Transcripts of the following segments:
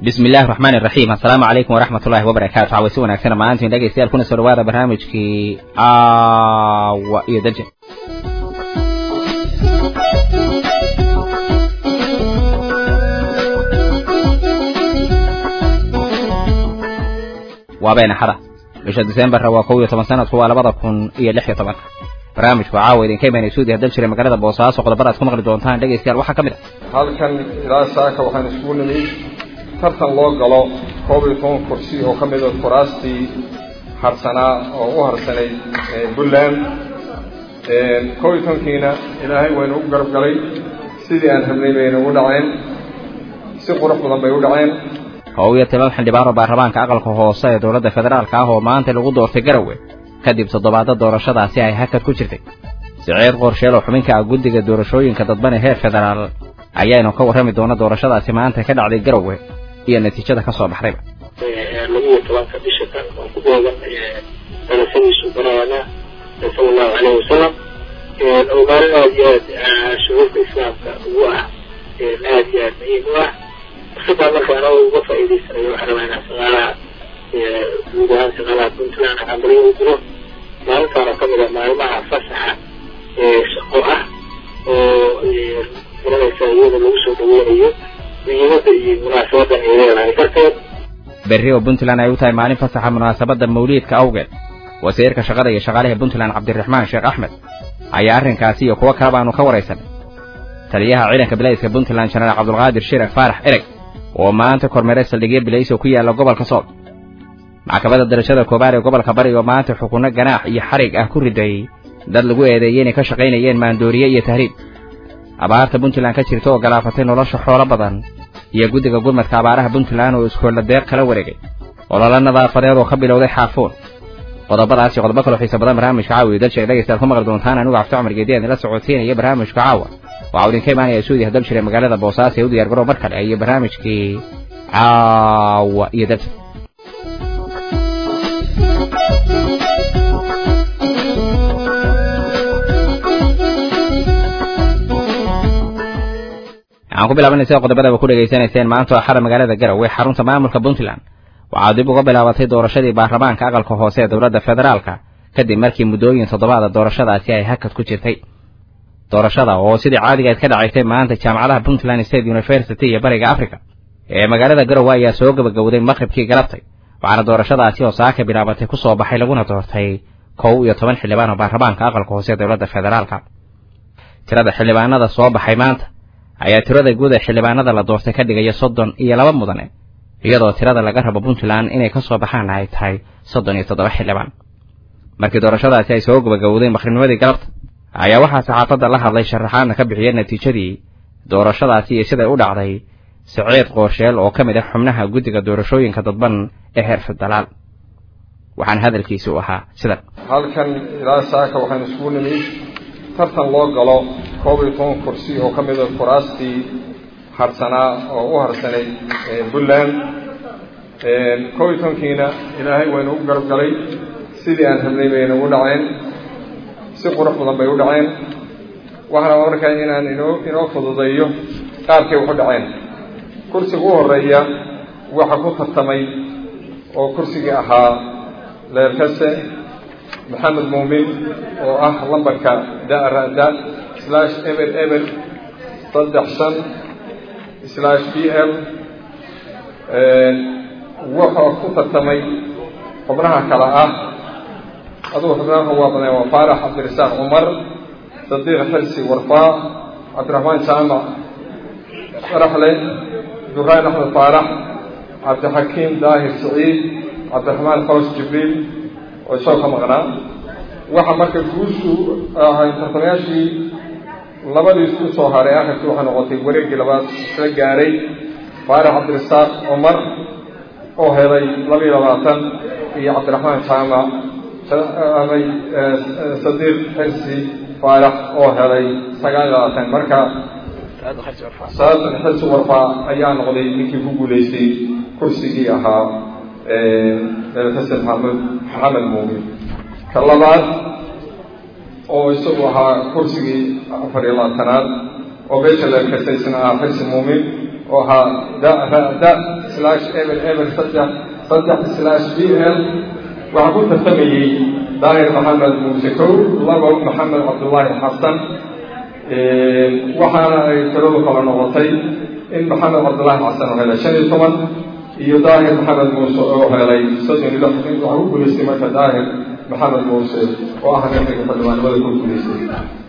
bismi illahi raxmaan iraxiim assalaamu calaykum waraxmat ullahi wabarakaatu cawaysi wanaagsan maantiin dhegaystayaal kuna soo dhawaada barnaamijkii aawa iyo daje waa been axada bisha disembarra waa kow iyo toban sanadku waa labada kun iyo lix iyo tobanka barnaamijku caawa idinka imaanay suudiya dal jiray magaalada boosaaso qodobada ad ku maqli doontaan dhegaystayaal waxaa ka mid ah halkan ilaa saaka waxaan iskugu nimid tartan loo galo koob iyo toban kursi oo ka mid a kuraastii harsanaa oo u harsanayd puntland koob iyo tobankiina ilaahay waynu u garab galay sidii aan rabnay bayna u dhaceen si qurux badan bay u dhaceen kow iyo toban xildhibaano baarlamaanka aqalka hoose ee dowladda federaalka ah oo maanta lagu doortay garowe kadib toddobaadda doorashadaasi ay hakad ku jirtay siciid qorsheel oo xubinka ah guddiga doorashooyinka dadban ee heer federaal ayaanu ka warrami doona doorashadaasi maanta ka dhacday garowe iyo natiijada ka soo baxdayba labiyo tobanka bisha kan oo ku beegan dalashadiisu banaana sala allahu caleyhi wasalam oo maalin aad iyo aad shuruurta islaamka ugu ah aad iyo aad muhiim u ah fursadaa marka anoo uga faa'iidaysanayo waxaa rabaa inaan shaqaalaha guud ahaan shaqaalaha puntland xambariyo u jiro maalintaan oo kamid a maalmaha fasaxa shaqo ah oo garanaysa iyada lagu soo dhaweynayo muhiimadda iyo munaasabadan ay leedahay darteed berri oo puntland ay u tahay maalin fasaxa munaasabadda mawliidka awgeed wasiirka shaqada iyo shaqaalaha puntland cabdiraxmaan sheekh axmed ayaa arrinkaasi iyo kuwo kale baanu ka waraysanay taliyaha ciidanka bilayska puntland jenaraal cabdulqaadir shirek faarax ereg oo maanta kormeeray saldhigyo bilays oo ku yaalla gobolka sool maxkamadda darajada koobaad ee gobolka bari oo maanta xukunno ganaax iyo xarig ah ku riday dad lagu eedeeyey inay ka shaqaynayeen maandooriye iyo tahriib abaarta puntland ka jirta oo galaafatay nolosha xoolo badan iyo guddiga gurmadka abaaraha puntland oo iskoolla deeq kala wareegay ololo nadaafadeed oo ka bilowday xaafuun qodobadaas iyo qodobo kaloo xiisa badan barnaamijka caawa iyo dalshire dhegaystaad ku maqli doontaan anigu cabdi cumar geediyan idinla socodsiinaya barnaamijka caawa waxaa idinka imaanaya suudiya dalshire magaalada boosaaso ee u diyar garow mar kale iyo barnaamijkii caawa iyo dalshire waxaan ku bilaabanaysa qodobadaba ku dhegaysanayseen maanta oo axada magaalada garowe xarunta maamulka puntland waxaa dib uga bilaabatay doorashadii baarlamaanka aqalka hoose ee dowladda federaalka kadib markii muddooyin toddobaada doorashadaasi ay hakad ku jirtay doorashada oo sidii caadigaed ka dhacaysay maanta jaamacadaha puntland state university iyo bariga africa ee magaalada garowe ayaa soo gebagowday maqribkii galabtay waxaana doorashadaasi oo saaka bilaabatay ku soo baxay laguna doortay kow iyo toban xildhibaan oo baarlamaanka aqalka hoose ee dowladda federaalka tirada xildhibaanada soo baxay maanta ayaa tirada guud ee xildhibaanada la doortay ka dhigaya soddon iyo laba mudane iyadoo tirada laga rabo puntland inay ka soo baxaan ay tahay soddon iyo toddoba xildhibaan markii doorashadaasi ay soo gabagowday maqribnimadii galabta ayaa waxaa saxaafadda la hadlay sharaxaadna ka bixiyay natiijadii doorashadaasi iyo siday u dhacday siciid qoorsheel oo ka mid ah xubnaha guddiga doorashooyinka dadban ee heer federaal waxaana hadalkiisi u ahaa sidan halkan ilaa saaka waxaan iskugu nimid tartan loo galo koob iyo toban kursi oo ka mid a kuraastii harsanaa oo u harsanayd puntland koob iyo tobankiina ilaahay waynu u garab galay sidii aan rabnay bayna u dhaceen si qurux badan bay u dhaceen waxaana markaa inaan inoo inoo fududeeyo qaabkay waxu dhaceen kursiga u horeeya waxa ku tartamay oo kursigii ahaa leerkase maxamed muumin oo ah lambarka da-ra-da slash ebel ebel saddex shan slash b l wuxuu ku tartamay xubnaha kale ah adugu xubnaha waa badnay waa faarax cabdirasaaq cumar sadiiq xilsi warfaa cabdiraxmaan jaamac faraxle duraan axmed faarax cabdixakiim daahir saciid cabdiraxmaan faws jibriil oo isagoo ka maqnaa waxa marka guushu ahay tartamayaashii labadii isku soo haray akhirkii waxay noqotay wareeggii labaad isla gaaray faarax cabdirasaaq cumar oo helay labiiyo labaatan iyo cabdiraxmaan jaamac amay sadiiq xilsi faarax oo helay sagaal iyo labaatan marka saatan xilsi warfaa ayaa noqday ninkii ku guulaystay kursigii ahaa xasan maxamed maxamed muumin ka labaad oo isagu ahaa kursigii afar iyo labaatanaad oo beesha leerkasaysna ah xilsi muumin oo ahaa da ra da slash eber eber saddex saddex slash b l waxaa ku tartamayey daahir maxamed muuse kow labo maxamed cabdullaahi xasan waxaana ay tiradu kala noqotay in maxamed cabdullaahi xasan oo helay shan iyo toban iyo daahir maxamed muuse oo helay soddon iyo lix waxaa ku guulaystay marka daahir maxamed muuse oo ah ninka xildhibaanimada ku guulaystay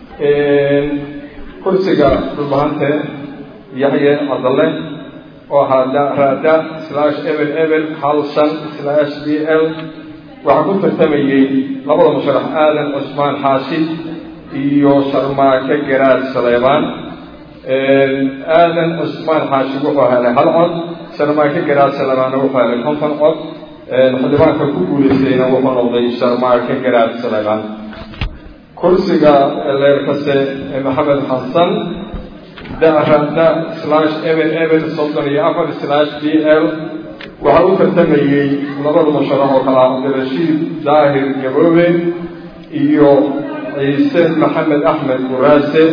kursiga dhulbahante yaxye cadalle oo ahaa raada slash ebel ebel hal shan slash b l waxaa ku tartamayey labada musharax aadan cusmaan xaashi iyo sharmaake garaad saleebaan aadan cusmaan xaashi wuxuu helay hal cod sharmaake garaad saleebaanna wuxuu helay konton cod xildhibaanka ku guulaystayna wuxuu noqday sharmaake garaad saleebaan kursiga leerkase maxamed xasan darada slash ebel ebel soddon iyo afar slash b l waxaa u tartamayey labada musharax oo kala cabdirashiid daahir gaboobe iyo ciise maxamed axmed guraase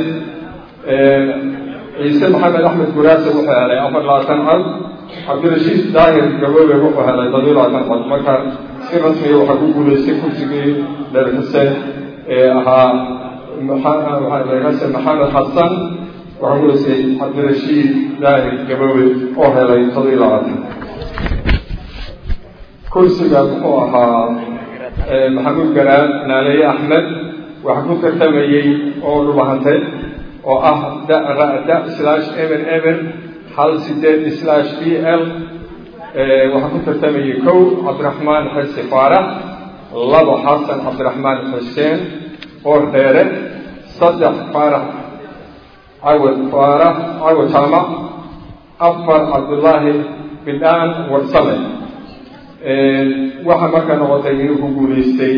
ciise maxamed axmed guraase wuxuu helay afar labaatan cod cabdirashiid daahir gaboobe wuxuu helay toddobiyo labaatan cod marka si rasmiga waxaa ku guulaystay kursigii leerkase ee ahaa leerkase maxamed xasan waxaa guulaystay cabdirashiid daahir gaboobe oo helay toddobiyo labaatan kursiga muxuu ahaa maxamuud garaad naaleeye axmed waxaa ku tartamayey oo dhubahantay oo ah da slash eber eber hal sideed slash b l waxaa ku tartamayey kow cabdiraxmaan xise faarax labo xasan cabdiraxmaan xuseen oo dheere saddex faarax cawad faarax cawad jaamac afar cabdullaahi bidhaan warsame waxaa markaa noqotay inuu ku guulaystay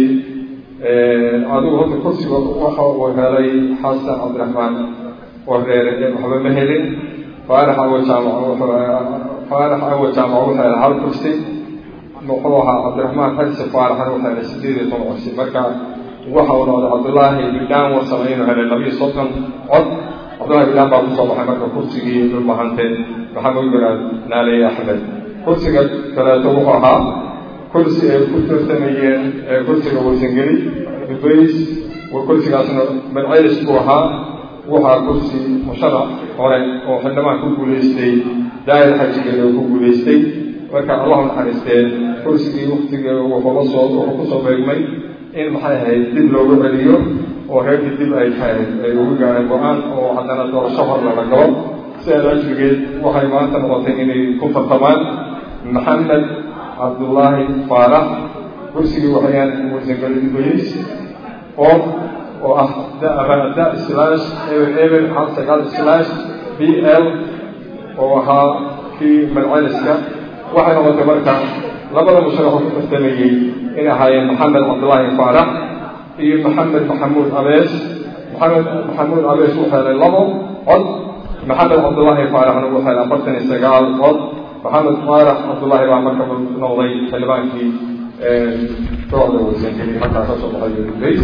adigu horta kursiga waxa uu helay xasan cabdiraxmaan wareere waxba ma helin faarax awa jaamac faarax awa jaamac wuxuu helay hal kursi muxuu ahaa cabdiraxmaan xarsi faaraxna wuxuu helay sideed iyo toban kursi marka waxa uu noqday cabdullaahi bidhaan warsame inuu helay labiyo soddon cod cabdullahi bidhaan baa kusoo baxay marka kursigii dhulbahante maxamed garaad naaleeye axmed kursiga kaleeto wuxuu ahaa kursi ay ku tartamayeen kursiga warsangeli dubays kursigaasna madcelis buu ahaa waxaa kursi musharax hore oo xildhibaan ku guulaystay daayir xajigeli oo ku guulaystay marka allahu naxariistee kursigii waktigii wuxuula soo wuxuu kusoo beegmay in maxay ahayd dib loogu celiyo oo reerkii dib ay tahay ay ugu gaareen go-aan oo haddana doorasho hor lala galo sidaas ajrigeed waxay maanta noqotay inay ku tartamaan maxamed cabdullaahi faarax kursigii waxayaan warsangeli dubays oo oo ah da slash eber eber hal sagaal slash b l oo ahaa kii madceliska waxay noqotay marka labada musharaxoo ku tartamayey in ahaayeen maxamed cabdullaahi faarax iyo maxamed maxamuud abees maxamed maxamuud abees wuxuu helay labo cod maxamed cabdullaahi faaraxna wuxuu helay afartan iyo sagaal cod maxamed faarax cabdullaahi baa marka noqday xildhibaankii kooxda warsangeli markaa ka soo baxay dubays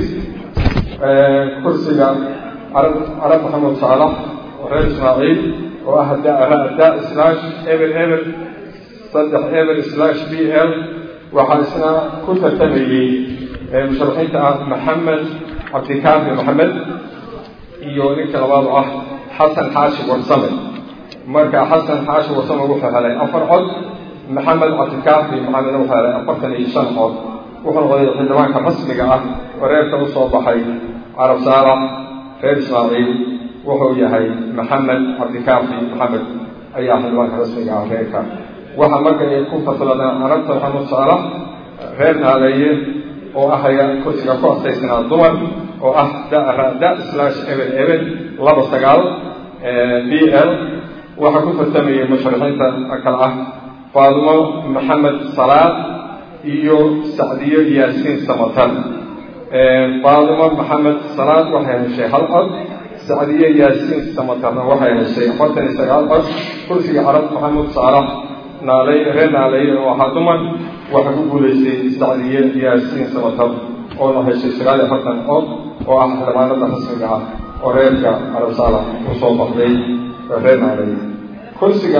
kursiga carab carab maxamed saalax oo reer ismaaciil oo ah da slash eber eber saddex eber slash b l waxaa isna ku tartamayey musharaxiinta ah maxamed cabdikaafi maxamed iyo ninka labaad oo ah xasan xaashi warsame marka xasan xaashi warsame wuxuu helay afar cod maxamed cabdikaafi maxamedna wuxuu helay afartan iyo shan cod wuxuu noqday xildhibaanka rasmiga ah oo reerka u soo baxay carab saalax reer ismaaciil wuxuu yahay maxamed cabdikaafi maxamed ayaa xildhibaanka rasmiga ah reerka waxaa marka ay ku fasiladaan carabta maxamed saalax reer naaleeye oo ahaya kursiga ku astaysnaa dumar oo ah da slash eben eben laba sagaal b l waxaa ku tartamayay musharaxiinta kale ah faadimo maxamed salaad iyo sacdiyo yaasiin samatar faadimo maxamed salaad waxay heshay hal cod sacdiyo yaasiin samatarna waxay heshay afartan iyo sagaal cod kursiga carab maxamuud saalax naaley reer naaleeye oo ahaa dumar waxaa ku guulaystay sacdiye yaasiin samatar oona heshay sagaal iyo afartan cod oo ah xildhibaanada rasmiga ah oo reerka carab saalax usoo baxday reer naaleeye kursiga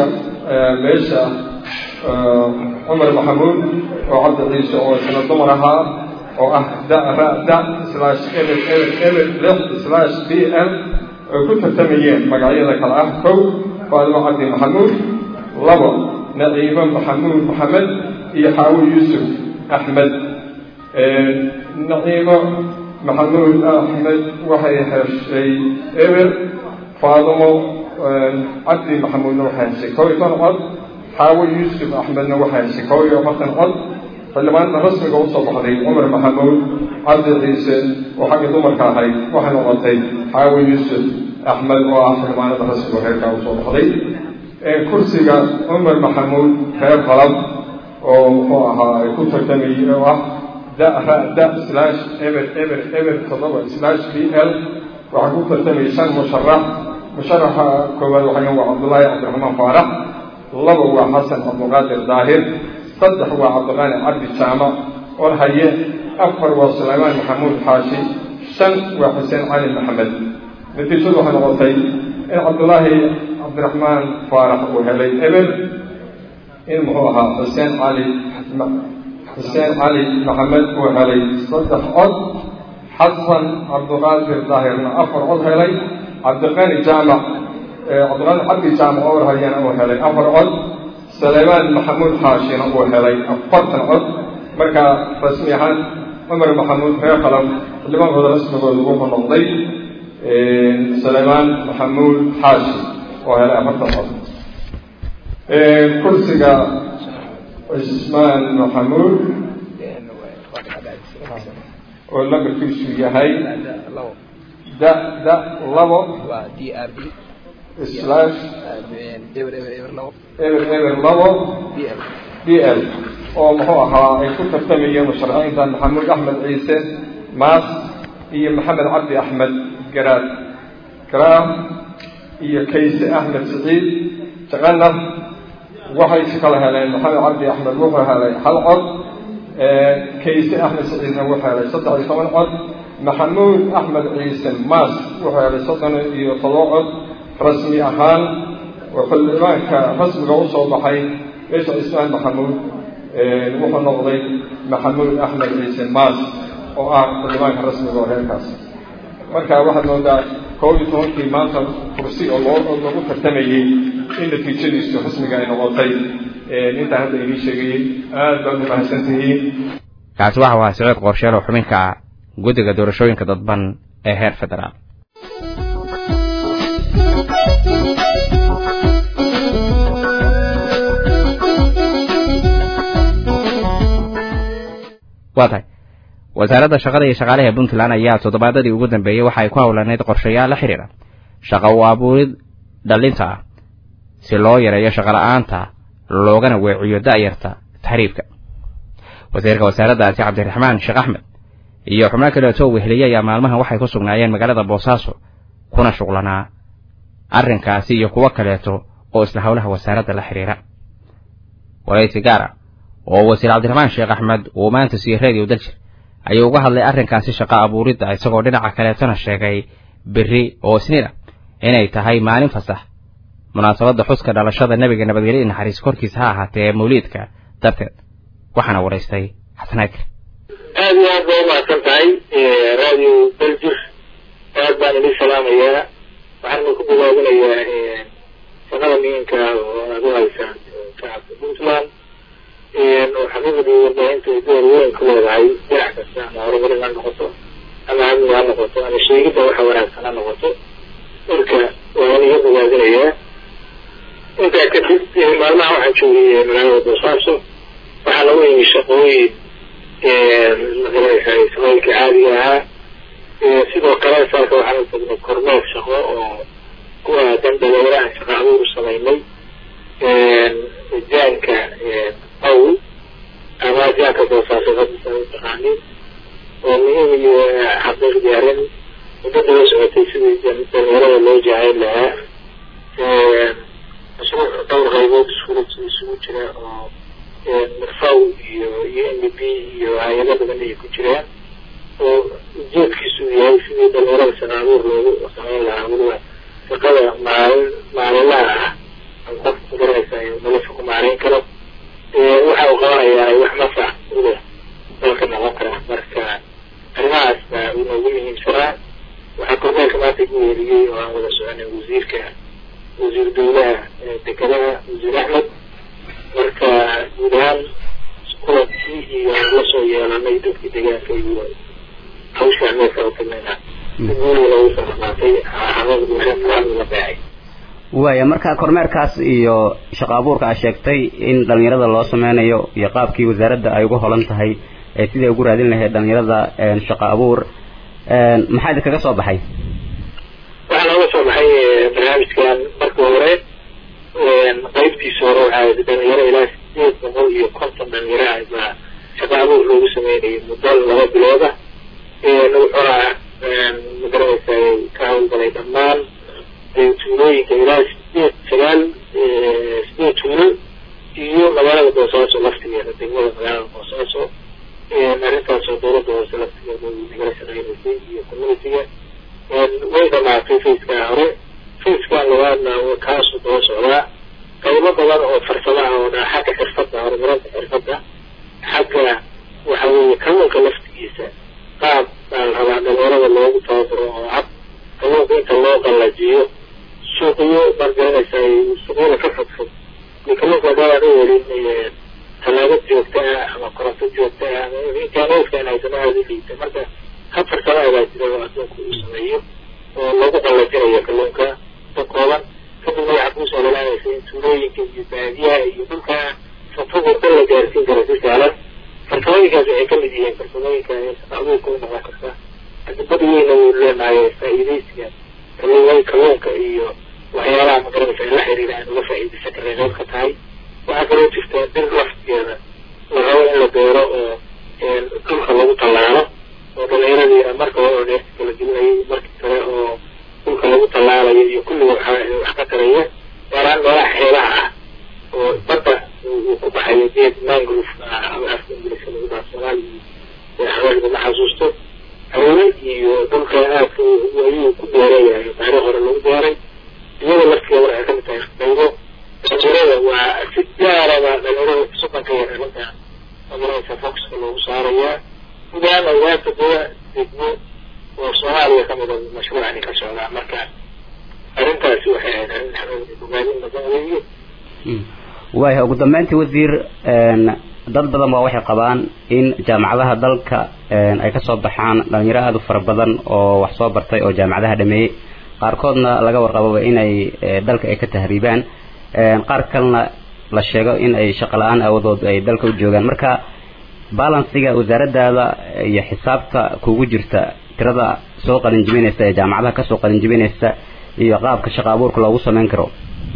meesha cumar maxamuud oo cabdi ciise oo isna dumar ahaa oo ah da ra da slash eber eber eber lix slash b l ay ku tartamayeen magacyada kale ah kow faadimo cabdi maxamuud labo naciimo maxamuud maxamed iyo xaawi yuusuf axmed naciimo maxamuud axmed waxay heshay eber faadimo cabdi maxamuudna waxay heshay kow iyo toban cod xaawo yuusuf axmedna waxay heshay kow iyo afartan cod xildhibaanada rasmiga usoo baxday cumar maxamuud cabdi ciise oo xagga dumarka ahayd waxay noqotay xaawo yuusuf axmed oo ah xildhibaanada rasmiga reerkaa usoo baxday kursiga cumar maxamuud reer qalab oo muxuu ahaa ay ku tartamayey oo ah da ra da slash eber eber eber toddoba slash b l waxaa ku tartamayay shan musharax musharaxa koowaad waxay waa cabdullaahi cabdiraxmaan faarax laba waa xasan cabdiqaadir daahir saddex waa cabdiqaani cabdi jaamac orhaye afar waa sulaymaan maxamuud xaashi shan waa xuseen cali maxamed natiijadu waxay noqotay in cabdullaahi cabdiraxmaan faarax uu helay eber in muxuu ahaa xuseen cali xuseen cali maxamed uu helay saddex cod xasan cabdiqaadir daahirna afar cod helay cabdiqaani jaamac cabdiqaani cabdi jaamac oo warhayana uu helay afar cod sulaymaan maxamuud xaashina uu helay afartan cod marka rasmi ahaan cumar maxamuud reer qalam xildhibaankooda rasmigooda wuxuu noqday sulaymaan maxamuud xaashi oo helay afartan cod kursiga cismaan maxamuud oo lambarkiisu yahay da da labo slash eber eber labo b l oo muxuu ahaa ay ku tartamayeen musharaxiinta maxamuud axmed ciise maas iyo maxamed cabdi axmed garaad garaam iyo kayse axmed siciid jaqanar waxay si kala heleen maxamed cabdi axmed wuxuu helay hal cod kayse axmed siciidna wuxuu helay saddex iyo toban cod maxamuud axmed ciise maas wuxuu helay soddon iyo todoba cod rasmi ahaan oo xildhibaanka rasmiga usoo baxay meesha cismaan maxamuud wuxuu noqday maxamuud axmed ciise maas oo ah xildhibaanka rasmiga oo reerkaas marka waxaad moodaa koob iyo tobankii maanta kursi oo loo lagu tartamayey in natiijadiisu rasmiga ay noqotay intaan hadda idiin sheegayey aad baad u mahadsan tihiin kaasi waxa ahaa siciid qorsheel oo xubinka guddiga doorashooyinka dadban ee heer federaal waa tahay wasaaradda shaqada iyo shaqaalaha puntland ayaa toddobaadadii ugu dambeeyey waxa ay ku howlaneyd qorshayaal la xidhiidha shaqa u abuurid dhallinta ah si loo yareeyo shaqola'aanta loogana weeciyo da'yarta taxriibka wasiirka wasaaraddaasi cabdiraxmaan sheekh axmed iyo xubno kaleetoo weheliye ayaa maalmahan waxay ku sugnaayeen magaalada boosaaso kuna shuqlanaa arrinkaasi iyo kuwo kaleeto oo isla howlaha wasaaradda la xidhiira waraysi gaar ah oo wasiir cabdiraxmaan sheekh axmed uu maanta siiyey radio daljir ayuu uga hadlay arrinkaasi shaqo abuuridda isagoo dhinaca kaleetona sheegay berri oo isniin ah inay tahay maalin fasax munaasabadda xuska dhalashada nebiga nabadgelyo naxariis korkiisa ha ahaatee mawliidka darteed waxaana waraystay xasan akir aad iyo aad bay umahadsan tahay radio daljir aad baan idin salaamayaa waxaana ku bilaabinayaa shaqada muhiimka oo aad u haysaan shacabka puntland oo xaqiiqdii warbaahinta ay door weyn ku leedahay dhinac kasta ama horumarin ha noqoto ama amni ha noqoto ama sheegidda waxa wanaagsan ha noqoto marka waan iga bogaadinayaa intaa kadib maalmaha waxaan joogay magaalada boosaaso waxaa lagu yimi shaqooyin magaraysaa shaqooyinka caadiga ahaa sidoo kale saalka waxaan u tagnay kormeer shaqo oo ku aadan dhalinyaraha shaqa abuur u samaynay jaanka aw ama jaanka boosaaso hadisa u taqaanin oo muhiim iyo xaqiiqdii arrin muddo daba socotay sidii dhalinyarada loo jahayn lahaa mashruuc dhowr qaybood isula isugu jira oo mirfaw iyo iyo n d b iyo hay-ado badan ay ku jiraan oo ujeedkiisu yahay sidii dhalinyarada shaqa abuur loogu samayn lahaa weliba shaqada maalin maalinlaha ah qofku garanaysa maanta igu weeriyey oo aan wada soconay wasiirka wasiir dowlaha dekedaha wasiir axmed marka guud ahaan kulankii iyo lasoo yeelanay dadkii deegaanka iyo hawshaa meelka u tagnayna si guuliga loogu soo dhamaatay xaamada bulshada la beecay waaya marka kormeerkaas iyo shaqo abuurka aad sheegtay in dhalinyarada loo sameynayo iyo qaabkii wasaaradda ay ugu holan tahay ee siday ugu raadin lahayd dhalinyarada shaqo abuur maxaa idinkaga soo baxay waxaa nooga soo baxay barnaamijkan marka hore qaybtiisa hore waxaa dhalinyaro ilaa sideed boqol iyo konton dhalinyaro ah baa shaqo abuur loogu sameynayay muddo laba bilooda wuxuuna magaranaysaa ka hawlgalay dhammaan tuulooyinka ilaa sideed sagaal sideed tuulo iyo magaalada boosaaso laftigeeda degmada magaalada boosaaso arrintaasoo dowladda hoose laftigeeda nagala shaqeynaysay iyo communitiga way dhamaatay facekaa hore facekan labaadna kaasuu daba socdaa qaybo badan oo farsamaha oo dha xagga xirfadda horumarinta xirfadda xagga waxa weeye kalluunka laftigiisa qaab baa la rabaa dhalinyarada loogu tababaro oo cad kalluunka inta loo qallajiyo suuqyo margaranaysa suuqyada ka fogfog iyo kalluunka hadaan u helin tallaabo joogta ah ama koronto joogta ah ama imkaanoodkan haysano aada u liita marka hab farsamaha baa jira oo adduunka uu sameeyo oo lagu qallajinayo kalluunka ka kooban kadibna waxaa kuusoo lalaanaysa in tuulooyinka iyo baadiyaha iyo dhulka fogfog oo dhan la gaarsiin karo si sahlan farsamooyinkaas waxay kamid yihiin farsamooyinka abuurka u noqon karta adibad weyna wuu leenahay faa'iidaysiga kalluun kalluunka iyo waxyaalaha magaranaysa la xiriira aan uga faa'iidaysan karnay qayb ka tahay waxaa kaloo jirta dhir laftigeeda la rabo in la beero oo dhulka lagu tallaalo oo dhalinyaradiina marka hore oo neerta kala gelinayay markii kale oo dhulka lagu tallaalayo iyo kulliga wax ka taraya gaaraan meelaha xeelaha ah oo badda uu ku baxayo geed mangrove afka ingiliiska lagu dhaha soomaaliya haweenka ma xasuusto hawle iyo dhulka aadka ayuu ku beerayahay taariikh hore lagu beeray iyada laftigeeda waxay kamid tahay qaybo dhalinyarada waa si gaaraba dhalinyarada sukanka yar arrinta magaranaysa foxka loogu saarayaa gudahaan ogaanta dada degmo oo soomaaliya kamid a mashruucani ka socdaa marka arrintaasi waxay ahayd arrin xanuun bogaadin badan weeye waaya ugu dambeyntii wasiir dad badan baa waxay qabaan in jaamacadaha dalka ay kasoo baxaan dhalinyaro aada u fara badan oo wax soo bartay oo jaamacadaha dhameeyey qaarkoodna laga warqababa inay dalka ay ka tahriibaan qaar kalena la sheego in ay shaqo la-aan aawadood ay dalka u joogaan marka balansiga wasaaradaada iyo xisaabta kugu jirta tirada soo qalinjibinaysa ee jaamacadaha kasoo qalinjibinaysa iyo qaabka shaqo abuurka loogu sameyn karo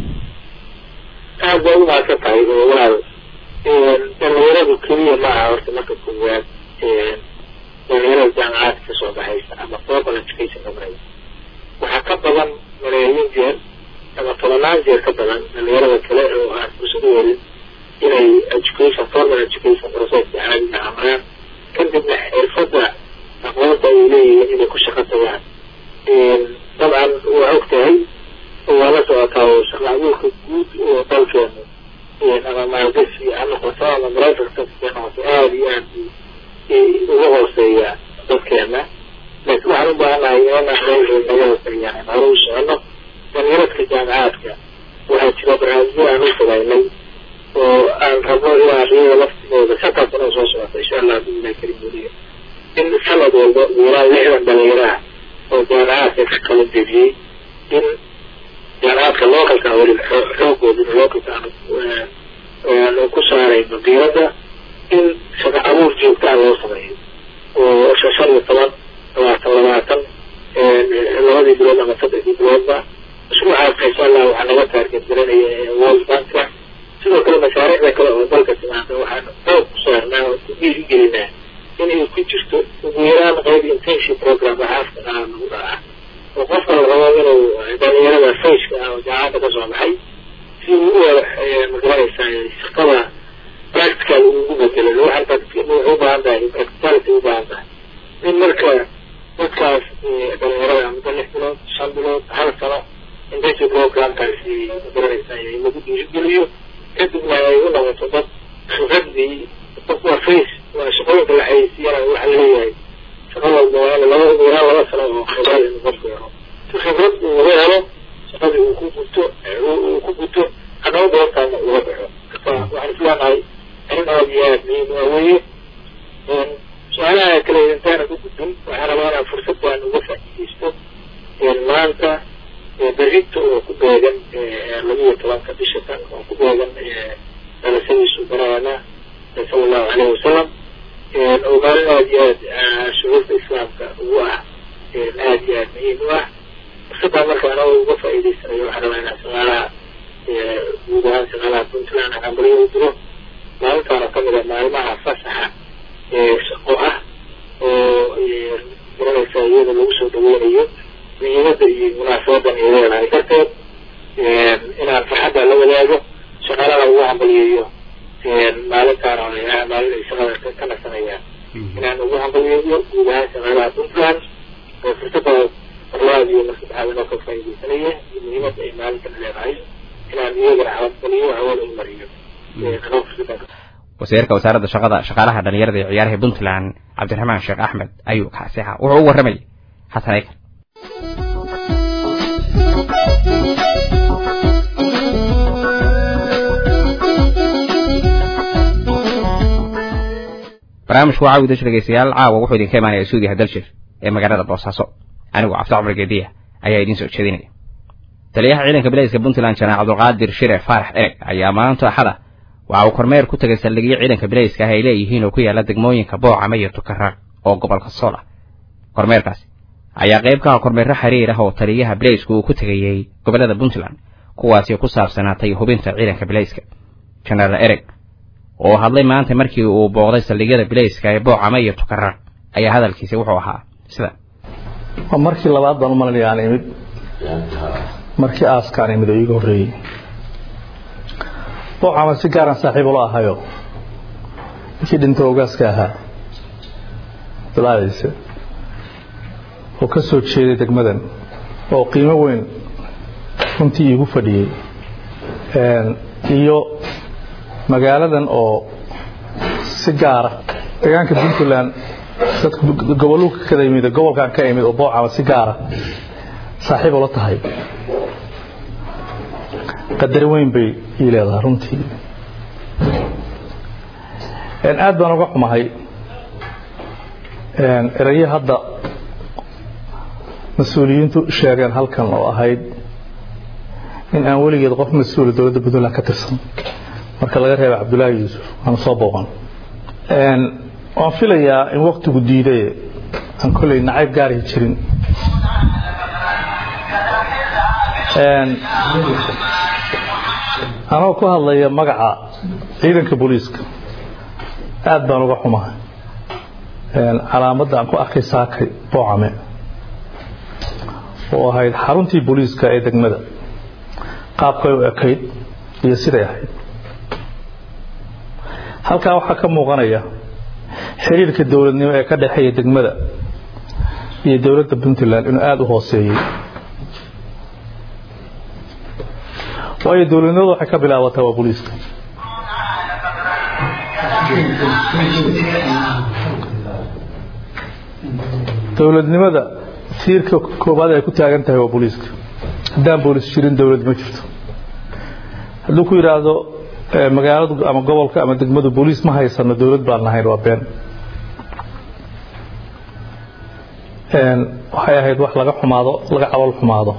aad bay umahadsan tahay oo walaal dhalinyaradu keliya ma aha horta marka koowaad dhalinyarada jaamacaadka kasoo baxaysa ama global education dhamaraya waxaa ka badan malaayiin jeer ama tobanaan jeer ka badan dhalinyarada kale oo aan fursad u helin inay education formal education processka caadiga amaraan kadibna xirfadda aqoonta ay leeyihiin inay ku shaqo tagaan dabcan waa og tahay waa la socotaa oo shaqa abuurka guud oo dalkeenu ama maalgashi ha noqoto ama private sector ha noqoto aada iyo aad uga hooseeya dadkeena laakiin waxaan u baahanahay inaan naga hooseeyaan hore u socono dhalinyaradka jaamacaadka waxaa jira barnaamijyo aan u fogaynay oo aan rabno inaan iyada laftigooda shantaas sano soo socota insha allah billahi karim weliya in sanad walba ilaa lixdan dhalinyaraha oo jaamacaadka ka kala dejiyey in jaamacaadka localka weli xoogooda localka aanu ku saarayno diiradda in shaqa abuur joogtaa loo sameeyo oo shan iyo toban labaatan labaatan labadii bilood ama saddexdii biloodba mashruucaas insha allah waxaa naga taarget garanaya world banka sidoo kale mashaariicda kale oo dalka timaada waxaan xoog ku saarnaa oo ku dhiirigelinaa inay ku jirto ugu yaraan qayb internship program waxaafka ah lagu dhaca oo qofka la rabo inuu dhalinyarada fayska ah oo jaamacadda ka soo baxay si uu u magaranaysaa shaqada practical ugu bedelo waxaan waxay u baahan tahay practicality u baahan tahay in marka dadkaas dhalinyarada muddo lix bilood shan bilood hal sano internship programkaasi magaranaysaa lagu dhiirigeliyo kadibna ay u noqoto dad khibradii waa face waa shaqooyinka la xayeysiiyana waxa laleeyahay shaqa walba waa in laba ugu yaraan laba sano oo khibrad in qofku helo si khibrad uu uga helo shaqadii uu ku guto uu ku guto haddaba goobtaana uga baxo marka waxaan isleenahay arrin aada iyo aada muhiim u ah weeye su-aalaha kale intaana ku gudbin waxaan rabaa inaan fursad baan uga faa'iidaysto maanta berrito oo ku beegan labiyo tobanka bisha kan oo ku beegan dhalashadiisu banaana sala allahu caleyhi wasalam oo maalin aada iyo aad shuruurta islaamka ugu ah aada iyo aada muhiim u ah fursaddaa marka anagoo uga faa'iidaysanayo waxaan rabaa inaan shaqaalaha guud ahaan shaqaalaha puntland aan baryo u diro maalintaana ka mid a maalmaha fasaxa shaqo ah oo garanaysa iyada lagu soo dhaweynayo muhiimadda iyo munaasabadan ay leedahay darteed inaan farxadda la wadaago shaqaalaha ugu hambaliyeeyo maalintaana maalin ay shaqada ka nasanayaan inaan ugu hambaliyeeyo guud ahaan shaqaalaha puntland oo fursadda marlabaad iyo mar saddexaad inoo ka faa'iidaysanaya iyo muhiimadda ay maalintan leedahay inaan iyagana hambaliyo hawada u mariyo anoo fursaddan wasiirka wasaaradda shaqada shaqaalaha dhalinyarada iyo ciyaaraha puntland cabdiraxmaan sheekh axmed ayuu kaasi ahaa wuxuu u warramayay xasan eykar barnaamijku waa caawida dhegeystayaal caawa wuxuu idinka imaanaya suudiyaha daljir ee magaalada boosaaso anigu cabdi cumar geediya ayaa idiin soo jeedinaya taliyaha ciidanka bilayska puntland janaac cabdulqaadir shire faarax ereg ayaa maanta axada waxa uu kormeer ku tegay saldhigyo ciidanka bilayska ah ay leeyihiin oo ku yaala degmooyinka boocama iyo tukaraaq oo gobolka sool ah kormeerkaasi ayaa qayb ka ah kormeerro xiriir ah oo taliyaha bilaysku uu ku tegayey gobollada puntland kuwaasi ku saabsanaatay hubinta ciidanka bilayska jenaraal ereg oo hadlay maanta markii uu booqday saldhigyada bilayska ee boocama iyo tukaraaq ayaa hadalkiisi wuxuu ahaa sida waa markii labaad baan u malinaya aan imid markii aaskaan imid oo iiga horreeyey boocama si gaaraan saaxiib ula ahayo ninkii dhinta ogaaska ahaa dalaadiisa oo ka soo jeeday degmadan oo qiimo weyn runtii iigu fadhiyey iyo magaaladan oo si gaara deegaanka puntland dadka gobolluka kada yimid gobolkan ka imid oo boocama si gaara saaxiib ula tahay qadar weyn bay ii leedahay runtii aad baan uga xumahay eraye hadda mas-uuliyiintu sheegeen halkan oo ahayd in aan weligeed qof mas-uula dowladda puntland ka tirsan marka laga reeba cabdullaahi yuusuf aanu soo booqan waan filayaa in waktigu diidaye aan kolley nacayb gaarihi jirin anoo ku hadlaya magaca ciidanka booliiska aad baan uga xumahay calaamadda aan ku arkay saakay boocame oo ahayd xaruntii booliiska ee degmada qaabkay u ekayd iyo siday ahayd halkaa waxaa ka muuqanaya xiriirka dowladnimo ee ka dhexeeya degmada iyo dowladda puntland inuu aada u hooseeyey waayo dowladnimadu waxay ka bilaabataa waa booliiska dowladnimada tiirka koobaad ay ku taagan tahay waa booliiska haddaan booliis jirin dowlad ma jirto hadduu ku yidhaahdo magaaladu ama gobolka ama degmadu booliis ma haysano dowlad baan lahayn waa been waxay ahayd wax laga xumaado laga cabal xumaado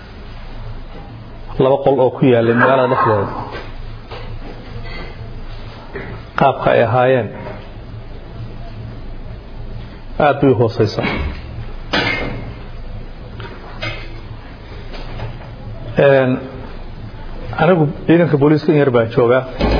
laba qol oo ku yaalay magaalada dhexdeeda qaabka ay ahaayeen aada bay u hooseysaa anigu ciidanka booliiska in yar baan joogaa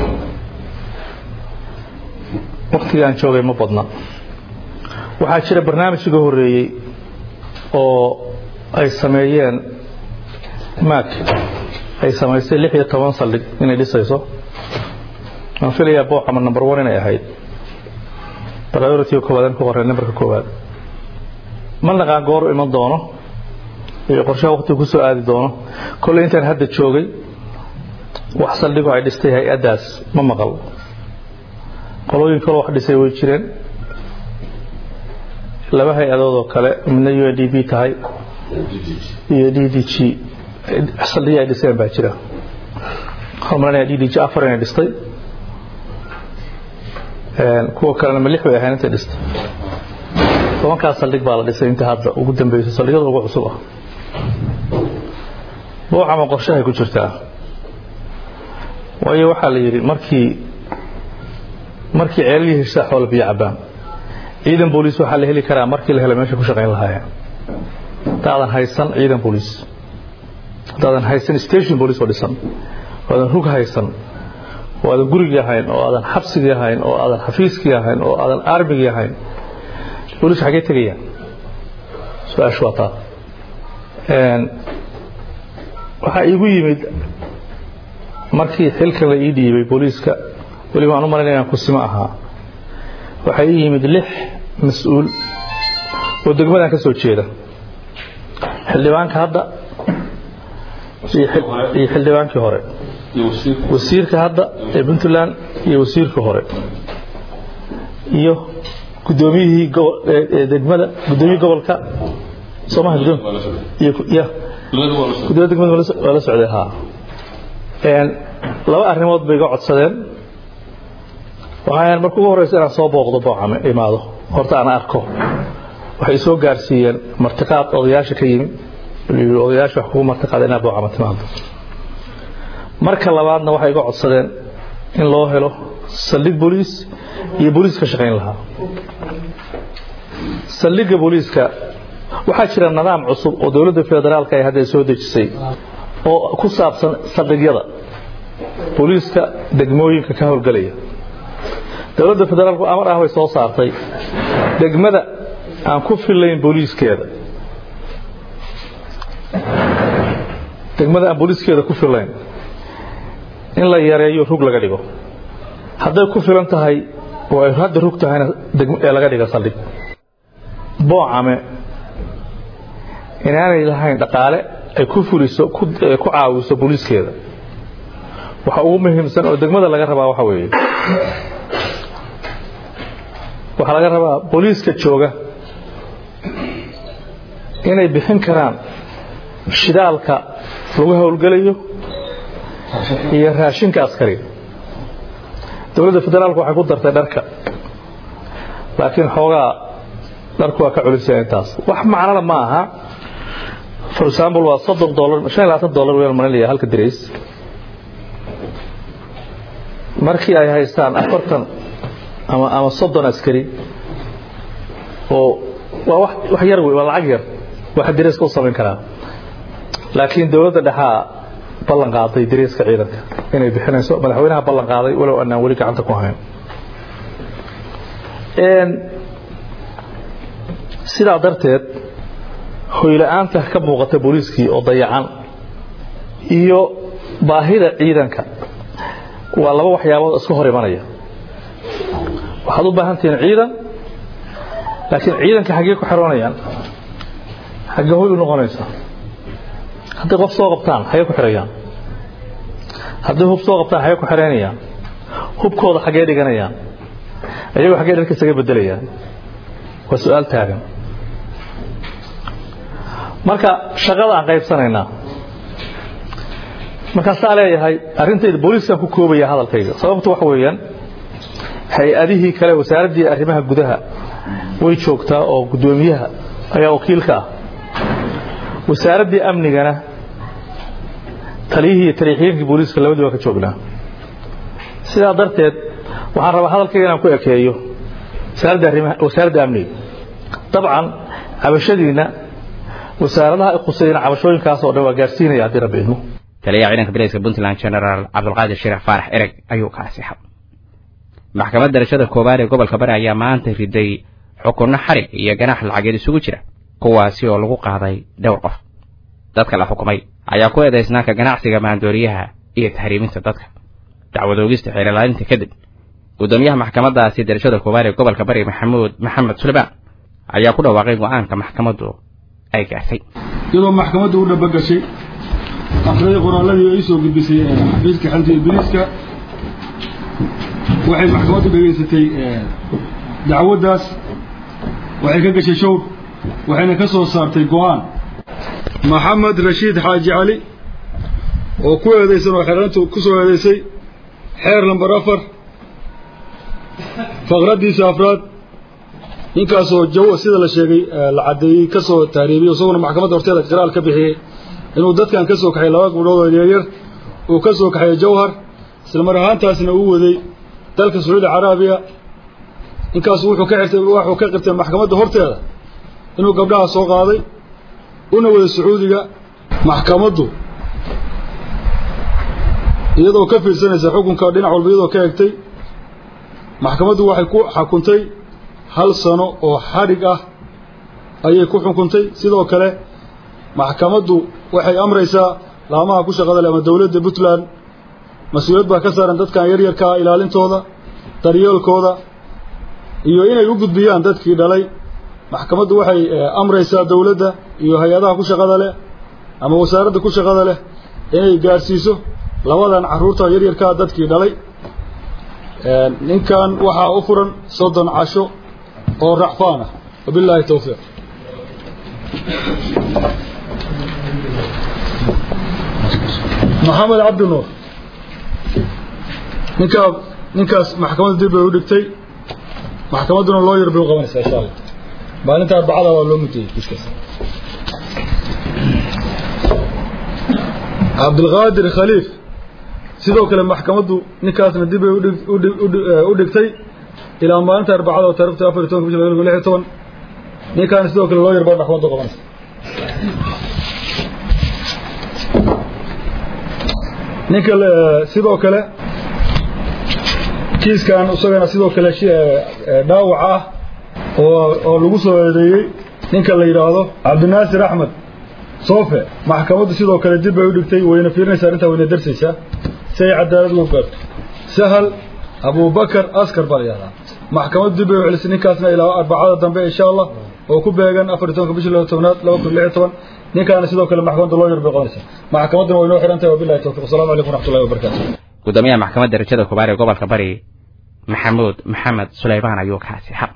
waktigaan joogay ma badna waxaa jira barnaamij iga horeeyey oo ay sameeyeen maak ay samaysay lix iyo toban saldhig inay dhisayso waan filayaa boocama number one inay ahayd priority koowaad ku qoreen numberka koowaad ma naqaan goor u iman doono iyo qorshaha waktiga ku soo aadi doono kolley intaan hadda joogay wax saldhigo ay dhistay hay-addaas ma maqal qolooyin kaloo wax dhisay way jireen laba hay-adood oo kale midna u n d b tahay iyo d d g saldhigii ay dhiseen baa jira hormarinaya d d g afar inay dhistay kuwa kalena ma lix bay ahayn intay dhistay tobankaas saldhig baa la dhisay inta hadda ugu dambeyso saldhigyada ugu cusub ah buucama qorshahay ku jirtaa waayo waxaa la yidhi markii markii ceelihii heshaa xoola biyo cabaan ciidan booliis waxaa la heli karaa markii la helo meesha ku shaqayn lahaayeen haddaadan haysan ciidan booliis haddaadan haysan station booliis oo dhisan oo aadan rug haysan oo aadan gurigii ahayn oo aadan xabsigii ahayn oo aadan xafiiskii ahayn oo aadan armigii ahayn booliis xaggee tegayaan su-aashu waa taa waxaa iigu yimid markii xilkan la ii dhiibay booliiska weliba aan u malaynaya inaan kusimo ahaa waxaa ii yimid lix mas-uul oo degmadan ka soo jeeda xildhibaanka hadda iyo xildhibaankii hore wasiirka hadda ee puntland iyo wasiirka hore iyo gudoomiyihii degmada gudoomiyihii gobolka soomaha gudoomiya degmada waa la socday haa laba arrimood bay iga codsadeen waxaan marka ugu horeysa inaan soo booqdo boocame imaado horta aan arko waxay soo gaarsiiyeen martiqaad odayaasha ka yimi odayaasha wax kugu martiqaada inaa boocame timaado marka labaadna waxay iga codsadeen in loo helo saldhig booliis iyo booliis ka shaqayn lahaa saldhigga booliiska waxaa jira nidaam cusub oo dowladda federaalka ay hadda soo dejisay oo ku saabsan saldhigyada booliiska degmooyinka ka howlgelaya dowladda federaalku amar ah bay soo saartay degmada aan ku filayn booliiskeeda degmada aan booliiskeeda ku filayn in la yareeyo rug laga dhigo hadday ku filan tahay oo ay hadda rug tahayna ee laga dhiga saldhig boocame inaanay lahayn dhaqaale ay ku fuliso ku caawiso booliiskeeda waxa ugu muhiimsan oo degmada laga rabaa waxa weeye waxaa laga rabaa booliiska jooga inay bixin karaan shidaalka lagu howlgelayo iyo raashinka askariga dowladda federaalku waxay ku dartay dharka laakiin xoogaa dharku waa ka culisaya intaas wax macnana ma aha for example waa soddon dolar shan iyo labaatan dolar weel malinaya halka dirays markii ay haystaan afartan ama ama soddon askari oo waa wax wax yar wey waa lacag yar waxa dirayska u samayn karaa laakiin dowladda dhexaa ballan qaaday dirayska ciidanka inay bixinayso madaxweynaha ballan qaaday walow anaan weli gacanta ku hayn sidaa darteed hoyla-aanta ka muuqata booliiskii oo dayacan iyo baahida ciidanka waa laba waxyaabood isku hor imanaya waxaad u baahan tihiin ciidan laakiin ciidanka xaggee ku xiroonayaan xaggee hoy u noqonaysa hadday qof soo qabtaan xaggee ku xirayaan hadday hub soo qabtaan xaggee ku xireynayaan hubkooda xaggee dhiganayaan ayagoo xaggee dharka isaga bedelayaan waa su-aal taagan marka shaqada aan qaybsanaynaa markaasaa leeyahay arrintayda booliiskaan ku koobaya hadalkayga sababtu waxa weeyaan hay-adihii kale wasaaraddii arrimaha gudaha way joogtaa oo guddoomiyaha ayaa wakiilka ah wasaaraddii amnigana taliyihii iyo taliixyeenkii booliiska labadii waa ka joognaa sidaa darteed waxaan rabaa hadalkayga inaan ku ekeeyo wasaaradda amniga dabcan cabashadiinna wasaaradaha ay khusayna cabashooyinkaas oo dhan waa gaarsiinaya haddii rabbi idmo taliyaha ciidanka bilayska puntland genaraal cabdulqaadir shirax faarax ereg ayuu kaasi xab maxkamad darashada koowaad ee gobolka bari ayaa maanta riday xukunno xarig iyo ganaax lacageed isugu jira kuwaasi oo lagu qaaday dhowr qof dadka la xukumay ayaa ku eedaysnaa ka ganacsiga maandooriyaha iyo tahriiminta dadka dacwad oogista xeelilaalinta kadib guddoomiyaha maxkamaddaasi darashada koowaad ee gobolka bari maxamuud maxamed suleymaan ayaa ku dhawaaqay go'aanka maxkamaddu ay gaartay iyadoo maxkamaddu u dhabagashay akhriday qoraalladii ay soo gudbisay xafiiska xalta ibliiska waxay maxkamaddu dhegaysatay dacwaddaas waxay ka gashay showr waxayna ka soo saartay go'aan maxamed rashiid xaaji cali oo ku eedeysan oo xeeraantu ku soo eedeysay xeer lamber afar faqraddiisa afraad ninkaasoo jaw sida la sheegay la caddeeyey ka soo taariibiyey isaguna maxkamadda horteeda qiraal ka bixiyey inuu dadkan ka soo kaxay laba gabdhood oo yaryar uu ka soo kaxeeyey jawhar isla mar ahaantaasna uu waday dalka sacuudi caraabiya ninkaasu wuxuu ka xirtay waxuu ka qirtay maxkamadda horteeda inuu gabdhaha soo qaaday una waday sacuudiga maxkamaddu iyadoo ka fiirsanaysa xukunka dhinac walba iyadoo ka egtay maxkamaddu waxay ku xukuntay hal sano oo xadhig ah ayay ku xukuntay sidoo kale maxkamaddu waxay amraysaa laamaha ku shaqada leh ama dowladda puntland mas-uuliyad baa ka saaran dadkan yaryarkaa ilaalintooda daryeelkooda iyo inay u gudbiyaan dadkii dhalay maxkamaddu waxay amraysaa dowladda iyo hay-adaha ku shaqada leh ama wasaaradda ku shaqada leh inay gaadhsiiso labadan carruurta yaryarkaa dadkii dhalay ninkan waxaa u furan soddon casho oo racfaan ah wabilaahi towfiiq maxamed cabdi nuur ninkaa ninkaas maxkamadda dib bay u dhigtay maxkamadduna loo yar bay u qabanaysaa insha allah maalinta arbacada waa loo mudiyey kiiskaas cabdilqaadir khaliif sidoo kale maxkamaddu ninkaasna dib bay u dhigtay ilaa maalinta arbacada oo taarikhta afar iyo tobanka bisha laba kun lix iyo toban ninkaana sidoo kale loo yar baa maxkamadda u qabanaysa ninka sidoo kale kiiskan isagana sidoo kale dhaawac ah oo oo lagu soo eedeeyey ninka la yidhaahdo cabdinaasir axmed soofe maxkamaddu sidoo kale dib bay u dhigtay wayna fiirinaysaa arrintaa wayna darsaysaa si ay cadaalad ugu gaarto sahal abubakar askar baa la yihahdaa maxkamaddu dib bay u celisay ninkaasna ilaa arbacada dambe insha allah oo ku beegan afar iyo tobanka bishii laba tobnaad laba kun lix iyo toban ninkaana sidoo kale maxkamadda loo yar bay qabanaysaa maxkamadduna way noo xihan tahay wabillahi tawfiq wasalamu calaykum waraxmatullahi wabarakatu gudoomiyaha maxkamadda darajada koobaad ee gobolka bari maxamuud maxamed sulaymaan ayuu kaasi xaq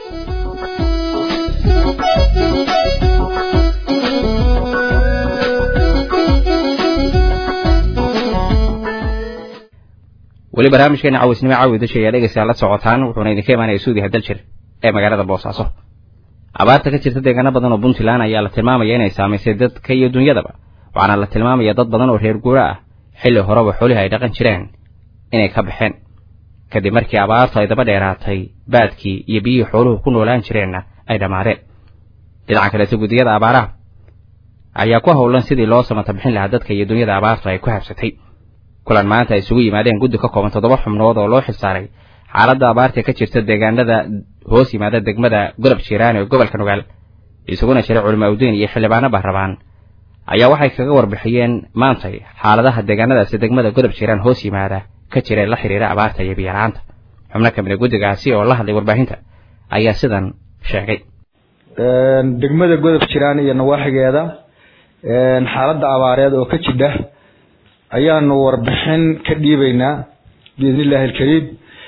weli barnaamijkeena cawisnimo caawi dasha ayaa dhegeysaa la socotaan wuxuuna idinka imaanaya suudiha daljir ee magaalada boosaaso abaarta ka jirta deegaano badan oo puntland ayaa la tilmaamaya inay saamaysay dadka iyo dunyadaba waxaana la tilmaamaya dad badan oo reer guuro ah xilli horeba xoolihi ay dhaqan jireen inay ka baxeen kadib markii abaartu ay daba dheeraatay baadkii iyo biyihii xooluhu ku noolaan jireenna ay dhammaadeen dhinaca kalese guddiyada abaaraha ayaa ku howlan sidii loo samata bixin lahaa dadka iyo dunyada abaartu ay ku habsatay kulan maanta ay isugu yimaadeen guddi ka kooban toddoba xubnood oo loo xilsaaray xaaladda abaarta ka jirta deegaanada hoos yimaada degmada godob jiiraan ee gobolka nugaal isuguna jiray culimo awdiin iyo xildhibaano baarrabaan ayaa waxay kaga warbixiyeen maantay xaaladaha deegaanadaasi degmada godob jiiraan hoos yimaada ka jira la xidhiira abaarta iyo biyalaanta xubno ka mid a guddigaasi oo la hadlay warbaahinta ayaa sidan sheegay degmada godob jiraan iyo nawaaxigeeda xaaladda abaareed oo ka jidha ayaanu warbixin ka dhiibaynaa biidni illaahi alkariim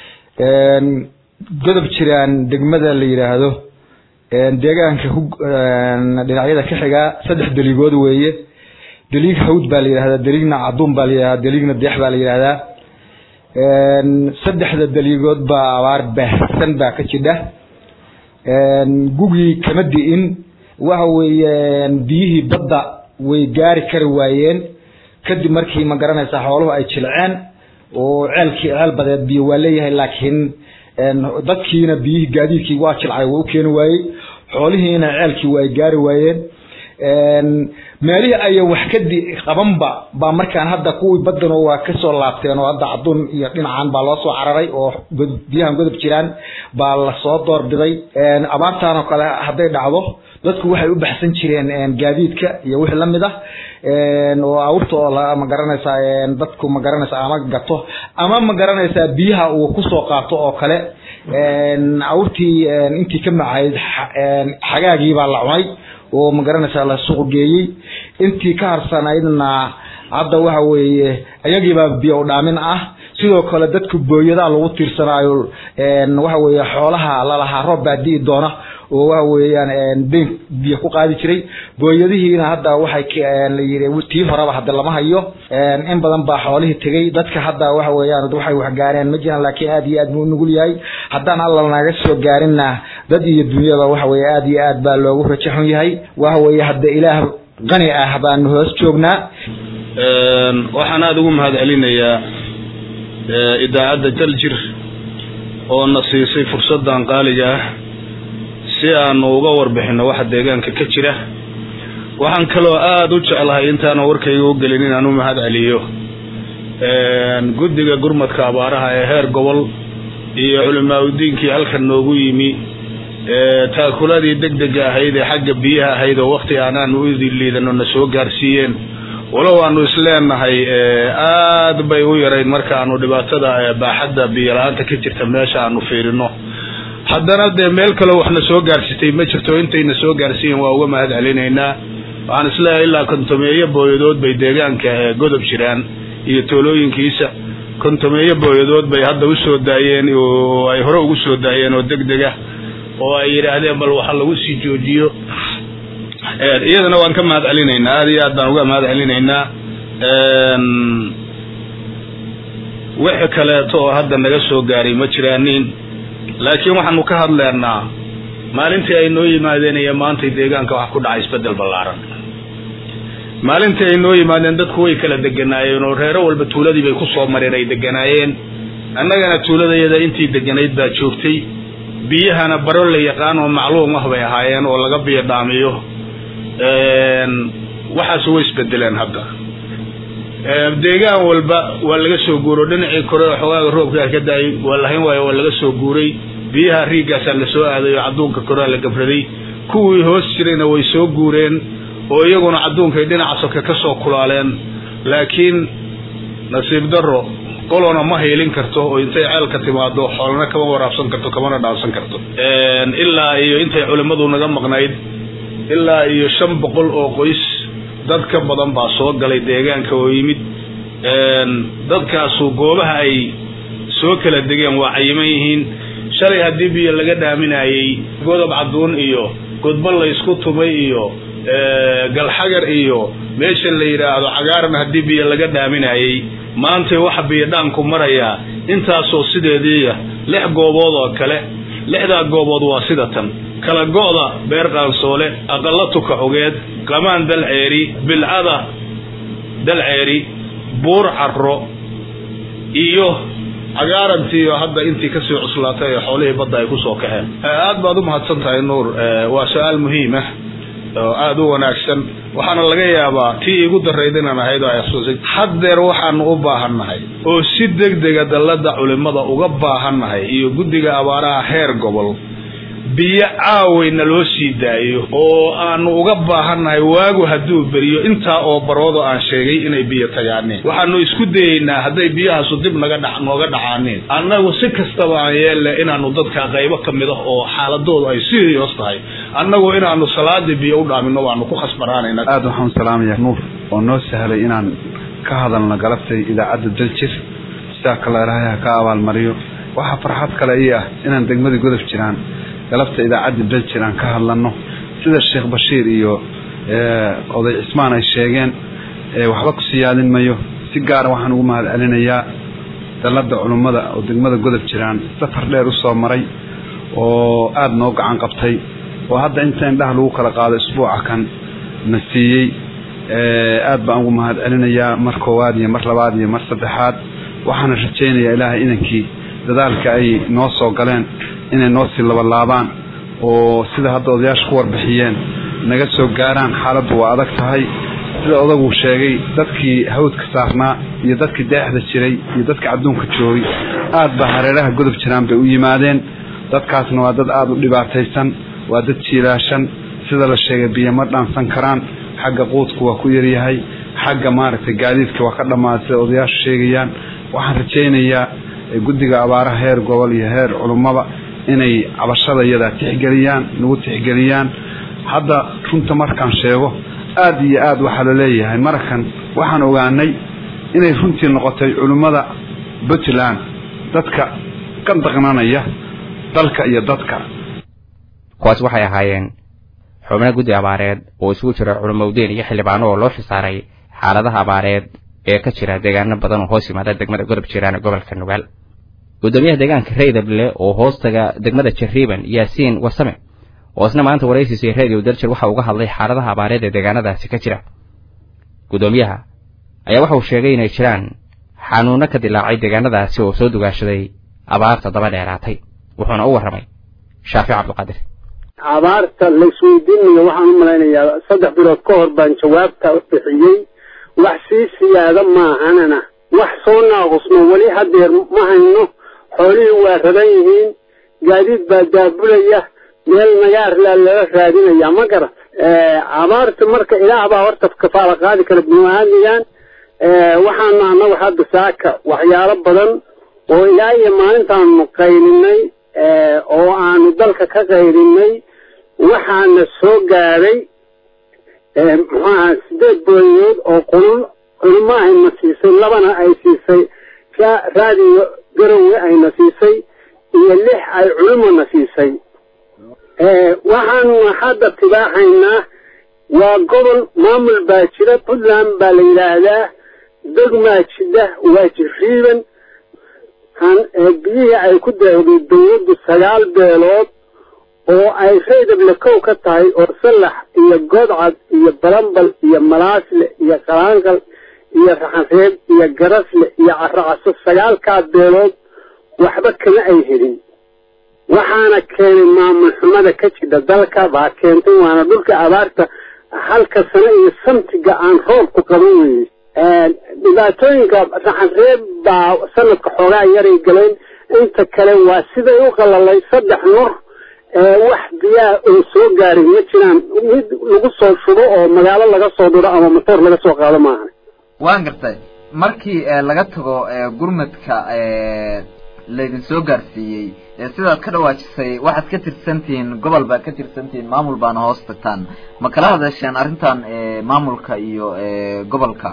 godob jiraan degmada la yidhaahdo deegaanka dhinacyada ka xigaa saddex deligood weeye deliig hawd baa la yidhahdaa deliigna caduun baa la yidhahdaa deliigna deex baa la yidhahdaa saddexda deliigood baa abaar baahsan baa ka jidha gugii kama di'in waxa weeye biyihii badda way gaari kari waayeen kadib markii ma garanaysaa xooluhu ay jilceen oo ceelkii ceel badeed biyo waa leeyahay laakiin dadkiina biyihii gaadiidkii waa jilcay waa u keeni waayey xoolihiina ceelkii waa ay gaari waayeen meelihii ayan wax ka di qabanba baa markaan hadda kuwii badano waa kasoo laabteen oo hadda caduun iyo dhinacan baa loo soo cararay oo biyahan godob jiraan baa lasoo doorbiday abaartaan oo kale hadday dhacdo dadku waxay u baxsan jireen gaadiidka iyo wixii lamid ah oo awrta oo ma garanaysaa dadku ma garanaysaa ama gato ama ma garanaysaa biyaha uu kusoo qaato oo kale awrtii intii ka macayd xagaagii baa la cunay oo ma garanaysaa la suuq geeyey intii ka harsanaydna hadda waxa weeye iyagiibaa biyo dhaamin ah sidoo kale dadku booyadaa lagu tiirsanaayo waxa weeye xoolaha lalahaa roob baa di'i doona oo waxa weeyaan deyn biyo ku qaadi jiray booyadihiina hadda waxay la yidhi tii horeba hadda lama hayo in badan baa xoolihii tegey dadka hadda waxa weeyaan waxay wax gaareen ma jiraan laakiin aad iyo aad buu nugul yahay haddaan alla naga soo gaarinna dad iyo dunyada waxa weeye aad iyo aad baa loogu rajo xun yahay waxa weeye hadda ilaah qani ah baanu hoos joognaa waxaan aada ugu mahad celinayaa idaacadda daljir oo na siisay fursaddan qaaliga ah si aanu uga warbixinno waxa deegaanka ka jira waxaan kaloo aada u jeclahay intaana warkayga u gelin inaan u mahad celiyo guddiga gurmadka abaaraha ee heer gobol iyo culimaa-udiinkii halkan noogu yimi taakuladii deg dega ahayd ee xagga biyaha ahayd oo wakti aanaanu u liidano na soo gaarsiiyeen walow aanu isleenahay aad bay u yarayd markaanu dhibaatada baaxadda biyo la-aanta ka jirta meesha aanu fiirino haddana dee meel kaleo waxna soo gaarsitay ma jirto intayna soo gaarsiiyen waa uga mahad celinaynaa waxaan isleeyahay ilaa kontomeeyo booyadood bay deegaanka godob jiraan iyo toolooyinkiisa kontomeeyo booyadood bay hadda usoo daayeen oo ay hore ugu soo daayeen oo deg dega oo ay yidhaahdeen bal waxa lagu sii joojiyo iyadana waan ka mahad celinaynaa aada iyo aad baan uga mahad celinaynaa wixi kaleeto oo hadda naga soo gaaray ma jiraanin laakiin waxaanu ka hadleernaa maalintii ay noo yimaadeen iyo maantay deegaanka wax ku dhacay isbedel ballaaran maalintii ay noo yimaadeen dadku way kala deganaayeen oo reero walba tuuladii bay ku soo mareen ay deganaayeen annagana tuuladayada intii deganayd baa joogtay biyahana baro la yaqaan oo macluum ah bay ahaayeen oo laga biyo dhaamiyo waxaas way isbedeleen hadda deegaan walba waa laga soo guuro dhinacii kore oo xogaaga roobkaa ka daayay waa lahayn waayo waa laga soo guuray biyaha riigaasaa la soo aaday oo cadduunka korea la gafraday kuwii hoos jirayna way soo guureen oo iyaguna cadduunkay dhinaca soke ka soo kulaaleen laakiin nasiib darro qolona ma haylin karto oo intay ceelka timaado xoolana kama waraabsan karto kamana dhaansan karto ilaa iyo intay culimmadu naga maqnayd ilaa iyo shan boqol oo qoys dad ka badan baa soo galay deegaanka oo yimid dadkaasu goobaha ay soo kala degeen waa cayiman yihiin shalay haddii biyo laga dhaaminayey godob cadduun iyo godba la ysku tumay iyo galxagar iyo meesha la yidhaahdo cagaaran haddii biyo laga dhaaminayey maantay waxa biyodhaanku marayaa intaasoo sideediiya lix goobood oo kale lixdaa goobood waa sida tan kala go'da beer qaansoole aqalla tuka xugeed qamaan dalceeri bilcada dalceeri buur carro iyo cagaarantii oo hadda intii kasii cuslaatay ee xoolihii badda ay kusoo kaxeen aad baad u mahadsan tahay nuur waa su-aal muhiim ah oo aada u wanaagsan waxaana laga yaabaa tii igu darayd inaan ahayd oo ay xusuusay haddeer waxaanu u baahannahay oo si deg dega dallada culimada uga baahannahay iyo guddiga abaaraha heer gobol biyo caawayna loo sii daayo oo aanu uga baahannahay waagu hadduu beriyo intaa oo baroodo aan sheegay inay biyo tagaaneen waxaanu isku dayeynaa hadday biyahaasu dib naga dha nooga dhacaaneen annagu si kastaba aan yeelle inaanu dadka qaybo ka mid ah oo xaaladoodu ay serious tahay annagu inaanu salaadii biyo u dhaamino waanu ku khasbanaanayna aada waxaan salaamayaa nuur oo noo sahlay inaan ka hadalno galabtay idaacadda daljir sidaa kale ilaahay ha ka abaalmariyo waxaa farxad kale ii ah inaan degmadii godob jiraan galabta idaacadda daljir aan ka hadlano sida sheekh bashiir iyo oday cismaan ay sheegeen waxba ku siyaadin mayo si gaara waxaan ugu mahad celinayaa dallada culummada oo degmada godob jiraan safar dheer usoo maray oo aada noo gacan qabtay oo hadda inta indhaha lagu kala qaado isbuuca kan na siiyey aad baan ugu mahad celinayaa mar koowaad iyo mar labaad iyo mar saddexaad waxaana rajaynayaa ilaahay inankii dadaalka ay noo soo galeen inay noo sii labalaabaan oo sida hadda odayaasha ku warbixiyeen naga soo gaaraan xaaladdu waa adag tahay sida odagu sheegay dadkii hawdka saarnaa iyo dadkii deexda jiray iyo dadkii cadduunka joogay aad baa hareeraha godob jiraan bay u yimaadeen dadkaasna waa dad aada u dhibaataysan waa dad jiilaashan sida la sheegay biyo ma dhaansan karaan xagga quudku waa ku yaryahay xagga maaragtay gaadiidka waa ka dhammaaday sida odayaashu sheegayaan waxaan rajaynayaa guddiga abaaraha heer gobol iyo heer culummaba inay cabashada iyadaa tixgeliyaan nagu tixgeliyaan hadda runta markaan sheego aada iyo aad waxaa la leeyahay markan waxaan ogaanay inay runtii noqotay culimmada puntland dadka ka daqnanaya dalka iyo dadka kuwaas waxay ahaayeen xubno guddi abaareed oo isugu jira culumowdeen iyo xildhibaano oo loo xisaaray xaaladaha abaareed ee ka jira deegaano badan oo hoos yimaada degmada godob jiraan ee gobolka nugaal guddoomiyaha deegaanka reydable oo hoostaga degmada jariiban yaasiin wasame oo isna maanta waraysiisay radio daljir waxa uga hadlay xaaladaha abaareed ee deegaanadaasi ka jira guddoomiyaha ayaa waxa uu sheegay inay jiraan xanuuno ka dilaacay deegaanadaasi oo soo dugaashaday abaarta daba dheeraatay wuxuuna u warramay shaafic cabdiqaadir abaarta laisweydiinayo waxaan u malaynayaa saddex bilood ka hor baan jawaabta bixiyey wax sii siyaada maahanana wax soo naaqusno weli hadeer ma hayno xoolihii waa raban yihiin gaadiid baa daabulaya meel nagaarlaa lala raadinaya ma garan abaarta marka ilaah baa horta kafaala qaadi kara bini-aadmigan waxaanu annagu hadda saaka waxyaalo badan oo ilaa iyo maalintaanu qaylinay oo aanu dalka ka qaylinay waxaana soo gaadhay muxuu aha sideed booyood oo qulul culimo ayna siisay labana ay siisay raadiyo garowe ayna siisay iyo lix ay culimona siisay waxaanu hadda tibaaxaynaa waa gobol maamul baa jira puntland baa la yidhaahdaa degmaa jida waa jiriiban biyihii ay ku daahday dawladdu sagaal beelood oo ay reydable kow ka tahay oo sallax iyo godcad iyo balambal iyo malaasle iyo qalaanqal iyo raxanreeb iyo garasle iyo caracaso sagaalkaa beelood waxba kama ay helin waxaana keenay maamul xumada ka jidha dalka baa keentay waana dhulka abaarta halka sano iyo samtiga aan roobku qaban weyey dhibaatooyinka raxanreeb baa sanadka xoogaa yaray galeen inta kale waa siday u qalalay saddex nur wax biyaa oo soo gaaray ma jiraan mid lagu soo shubo oo magaalo laga soo dhuro ama motoor laga soo qaado maahan waan gartay markii laga tago gurmadka laydin soo gaarsiiyey sidaad ka dhawaajisay waxaad ka tirsantihiin gobol baad ka tirsantihiin maamul baana hoos tagtaan ma kala hadasheen arrintan maamulka iyo gobolka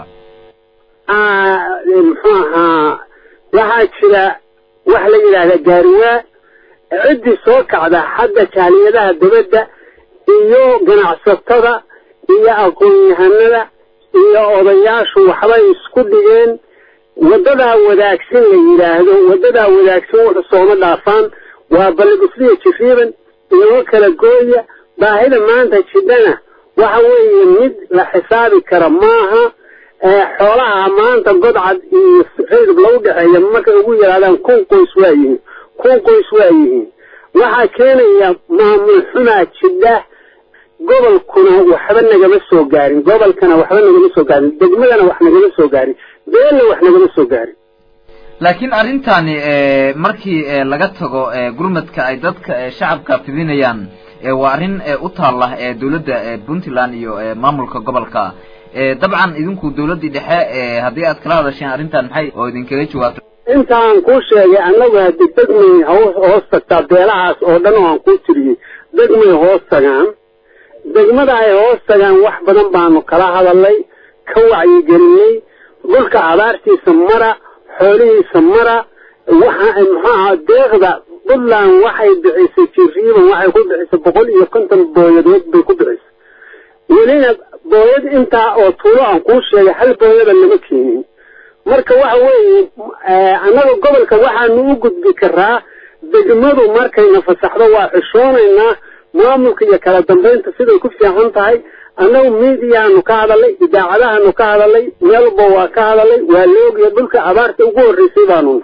muxuu ahaa waxaa jira wax la yidhaahda gaariwaa ciddii soo kacda xagga jaaliyadaha dabadda iyo ganacsatada iyo aqoon-yahanada iyo odayaashu waxbay isku dhigeen waddadaa wadaagsan la yidhaahdo waddadaa wadaagsan wuxu sooma dhaafaan waa balligusliya jiriiban inoo kala gooya baahida maanta jidhana waxa weeye mid la xisaabi kara maaha xoolaha maanta godcad iyo reydab lagu dhexeeya markay ugu yaraadaan kun qoys waa yihiin kun qoys waa yihiin waxaa keenaya maamul xumaa jidha gobolkuna waxba nagama soo gaarin gobolkana waxba nagama soo gaarin degmadana wax nagama soo gaarin beelna wax nagama soo gaarin laakiin arrintani markii laga tago gurmadka ay dadka shacabka fidinayaan waa arrin u taalla dawladda puntland iyo maamulka gobolka dabcan idinku dawladdii dhexe haddii aad kala hadasheen arrintan maxay oo idinkaga jawaabto intaan kuu sheegay annagu haddi degmay hoos tagtaa beelahaas oo dhan oo aan kuu tiriyey degmay hoos tagaan degmada ay hoos tagaan wax badan baanu kala hadalnay ka wacyigelinay dhulka abaartiisa mara xoolihiisa mara waxa muxuaha deeqda puntland waxay bixisay jiriiban waxay ku bixisay boqol iyo konton booyadood bay ku bixisay welina booyad intaa oo tuulo aan kuu sheegay hal booyada lama keenin marka waxa weeye annaga gobolka waxaanu u gudbi karaa degmadu markayna fasaxdo waa xishoonaynaa maamulka iyo kala dambaynta siday ku fiican tahay annagu miidiyaanu ka hadalay idaacadahaanu ka hadalay meelba waa ka hadalay waa loogiya dhulka abaarta ugu horreysay baanu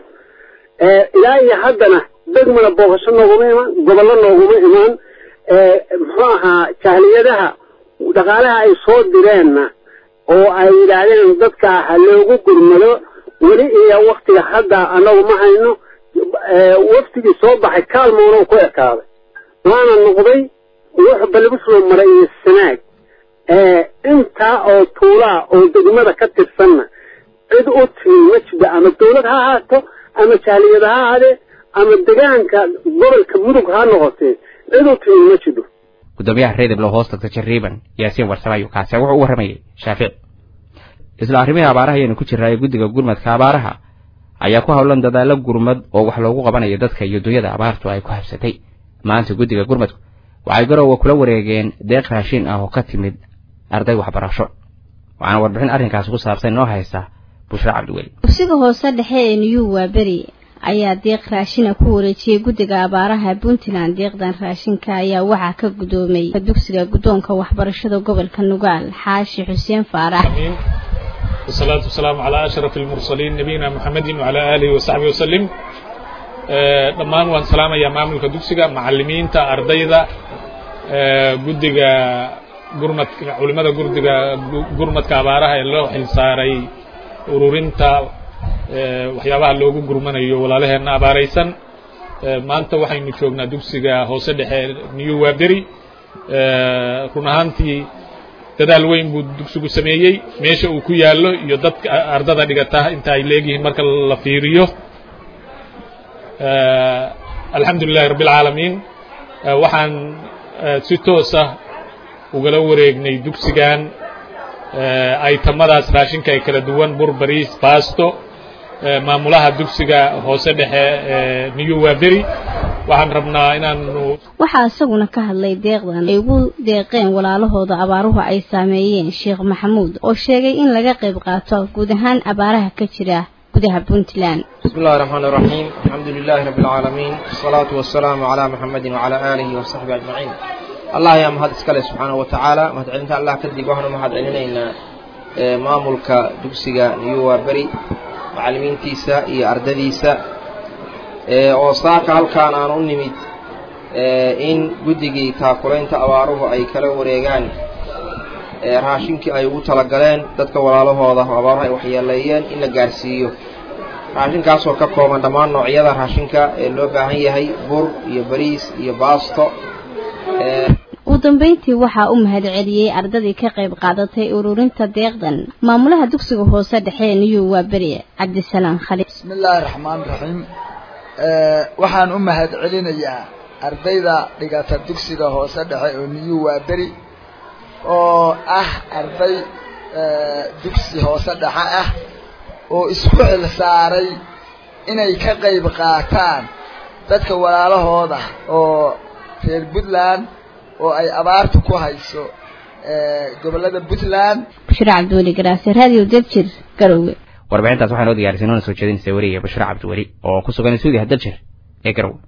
ilaa iyo haddana degmana booqasho nooguma imaan gobollo nooguma imaan muxuu ahaa jahliyadaha dhaqaalaha ay soo direenna oo ay yidhaahdeen dadka ha loogu gurmado weli iyo waktiga hadda annagu ma hayno waftigii soo baxay kaalmoona ku ekaaday waana noqday wuxuu balibuslo maray iyo sanaag intaa oo tuulaa oo degmada ka tirsanna cid u timi ma jida ama dawlad ha ahaato ama jaaliyad ha ahaadee ama degaanka gobolka mudug ha noqotee cid u timi ma jido gudoomiyaha reedablo hoos tagta jariiban yaasiin warsame ayuu kaasi wuxuu u warramayay shaafici isla arrimihii abaaraha ayaynu ku jirnaa ee guddiga gurmadka abaaraha ayaa ku howlan dadaallo gurmad oo wax loogu qabanayo dadka iyo dunyada abaartu ay ku habsatay maanta guddiga gurmadku waxay garowe kula wareegeen deeq raashin ah oo ka timid arday waxbarasho waxaana warbixin arrinkaasi ku saabsan inoo haysa bushra cabdiweli dugsiga hoose dhexe ee new waaberi ayaa deeq raashina ku wareejiyey guddiga abaaraha puntland deeqdan raashinka ayaa waxaa ka gudoomay dugsiga guddoonka waxbarashada gobolka nugaal xaashi xuseen faarax والصلاة والسلام على أشرف المرسلين نبينا محمد وعلى آله وصحبه وسلم dhammaan waan salaamayaa maamulka dugsiga macalimiinta ardayda guddiga gurmadka culimada gurdiga gurmadka abaaraha ee loo xilsaaray ururinta waxyaabaha loogu gurmanayo walaalaheenna abaaraysan maanta waxaynu joognaa dugsiga hoose dhexe new waberi run ahaantii dadaal weyn buu dugsigu sameeyey meesha uu ku yaallo iyo dadka ardada dhigata inta ay leegyihiin marka la fiiriyo alxamdu lilahi rabbi alcaalamiin waxaan si toosa ugala wareegnay dugsigan aytamadaas raashinka ee kala duwan bur bariis baasto maamulaha dugsiga hoose dhexe new waberi waxaan rabnaa inaanu waxaa isaguna ka hadlay deeqdan ay ugu deeqeen walaalahooda abaaruhu ay saameeyeen sheekh maxamuud oo sheegay in laga qayb qaato guud ahaan abaaraha ka jira gudaha puntland بسم الله الرحمن الرحيم الحمد لله رب العالمين والصلاة والسلام على محمد وعلى آله وصحبه أجمعين الله يا مهد اسكاله سبحانه وتعالى مهد علمت الله كدي وحنا مهد علينا مامولك دكسيغا نيوا بري معلمين تيسا إي أردديسا oo saaka halkaan aan u nimid in guddigii taakulaynta abaaruhu ay kala wareegaan raashinkii ay ugu talagaleen dadka walaalahooda abaaruhu ay waxyeeleeyeen in la gaarsiiyo raashinkaasoo ka kooban dhammaan noocyada raashinka ee loo baahan yahay bur iyo bariis iyo baasto ugu dambeyntii waxaa u mahadceliyey ardadii ka qayb qaadatay ururinta deeqdan maamulaha dugsiga hoose dhexe ee new waaberi cabdisalaam khaliil bismi illaahi raxmaan raxiim waxaan u mahad celinayaa ardayda dhigata dugsiga hoose dhexe oo new waaberi oo ah arday dugsi hoose dhexe ah oo isku xil saaray inay ka qayb qaataan dadka walaalahooda oo reer puntland oo ay abaartu ku hayso gobollada puntland bashir cabdiweli garaase radio daljir garowe warbixintaas waxaa noo diyaarisay noona soo jeedinaysa weriga bashir cabdiweli oo ku sugan stuudiyaha daljir ee garowe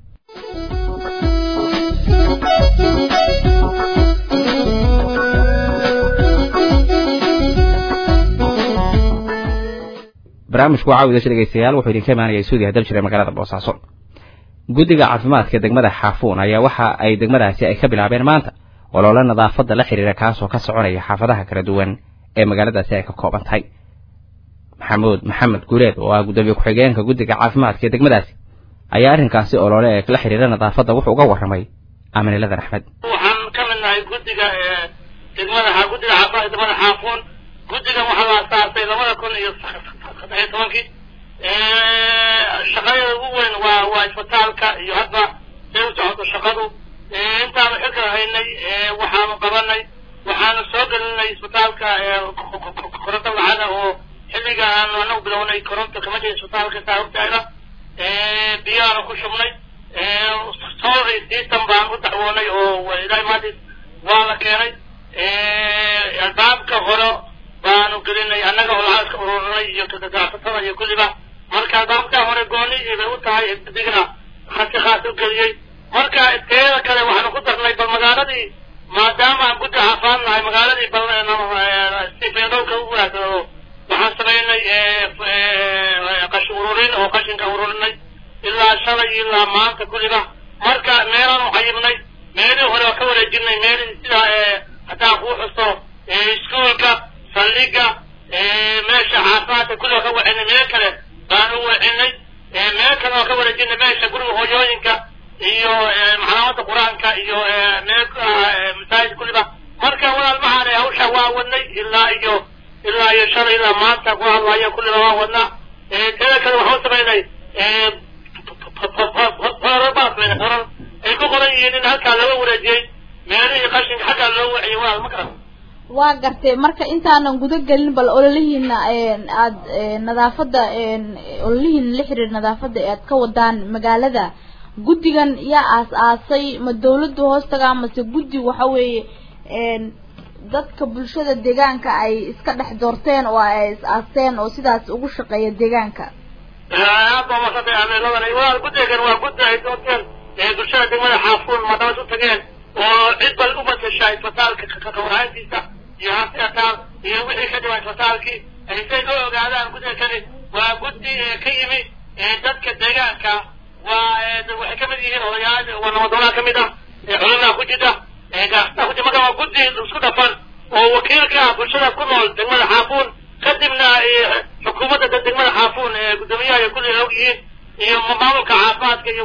barnaamijku waa caawida dhegeystayaal wuxuu idinka imaanaya stuudiyaha daljir ee magaalada boosaaso guddiga caafimaadka degmada xaafuun ayaa waxa ay degmadaasi ay ka bilaabeen maanta olole nadaafadda la xidhiira kaasoo ka soconaya xaafadaha kala duwan ee magaaladaasi ay ka kooban tahay maxamuud maxamed guuleed oo ah gudoomiye ku-xigeenka guddiga caafimaadka ee degmadaasi ayaa arrinkaasi olole ee la xidhiira nadaafadda wuxuu uga warramay amaniladan axmed waxaan ka mid nahay guddiga degmada guddiga caafimaadka degmada xaafuun guddigan waxaa la asaasay labada kun iyo saddex iyo tobankii shaqadeeda ugu weyn waa waa isbitaalka iyo hadda say u socoto shaqadu intaanu xilkan haynay waxaanu qabanay waxaanu soo gelinay isbitaalka koronto lacada oo xilliga aanu anagu bilownay koronto kama jirin isbitaalka saa hortaagna biyaanu ku shubnay soori system baan u dacwoonay oo ilaahay maadis waa la keenay albaabka hore baanu gelinay annaga oo lacagka ururinay iyo ganacsatada iyo kulliba marka albaabka hore gooni bay u tahay digna khasi khaas u geliyey marka teeda kale waxaanu ku darnay bal magaaladii maadaama aan guddi caafimaad nahay magaaladii bal si beedhowka u waagsado waxaan samaynay qashin ururin oo qashinka ururinay ilaa shalay ilaa maanta kulliba marka meelaan u cayibnay meelihii hore waa ka wareejinay meelihii sida haddaan kuu xuso iskuolka saldhiga meesha caafimaadka kulliba ka wacinay meel kale baan u wacinay meel kale oo ka wareejinay meesha guriga hooyooyinka iyo maclamada qur-aanka iyo meel masaajid kulliba marka walaal maxaanay hawsha waa wadnay ilaa iyo ilaa iyo shalay ilaa maanta ku hadlaya kulliba waa wadnaa teeda kale waxaan samaynay qorar baa samaynay qorar ay ku qoran yihiin in halkaa laga wareejiyey meelihii qashinka xaggaa loo waciyey walaal ma garan waa gartay marka intaanan guda gelin bal ololihiina aad nadaafadda ololihiina la xiriir nadaafadda ee aad ka wadaan magaalada guddigan yaa aas-aasay ma dawladdu hoos tagaa mase guddi waxa weeye dadka bulshada deegaanka ay iska dhex doorteen oo ay is-aasteen oo sidaas ugu shaqeeya deegaanka aad baa maasantay ameeladan walaal guddigan waa guddi ay doorteen bulshada degmada xaafuun madabad u tageen oo cid bal u matasha isbitaalka kawarhayntiisa iyo hasiataal iyo wixii ka dhiman isbitaalkii say loo ogaadaan guddiga kani waa guddi ka yimi dadka deegaanka waa waxay kamid yihiin odayaal waa nabadoonaa kamid ah culamaa ku jida gaastaa ku jida marka waa guddi isku dhafan oo wakiilka ah bulshada ku nool degmada xaafuun kadibna xukuumadda degmada xaafuun guddoomiyaha iyo kulli og yihiin iyo maamulka caafimaadka iyo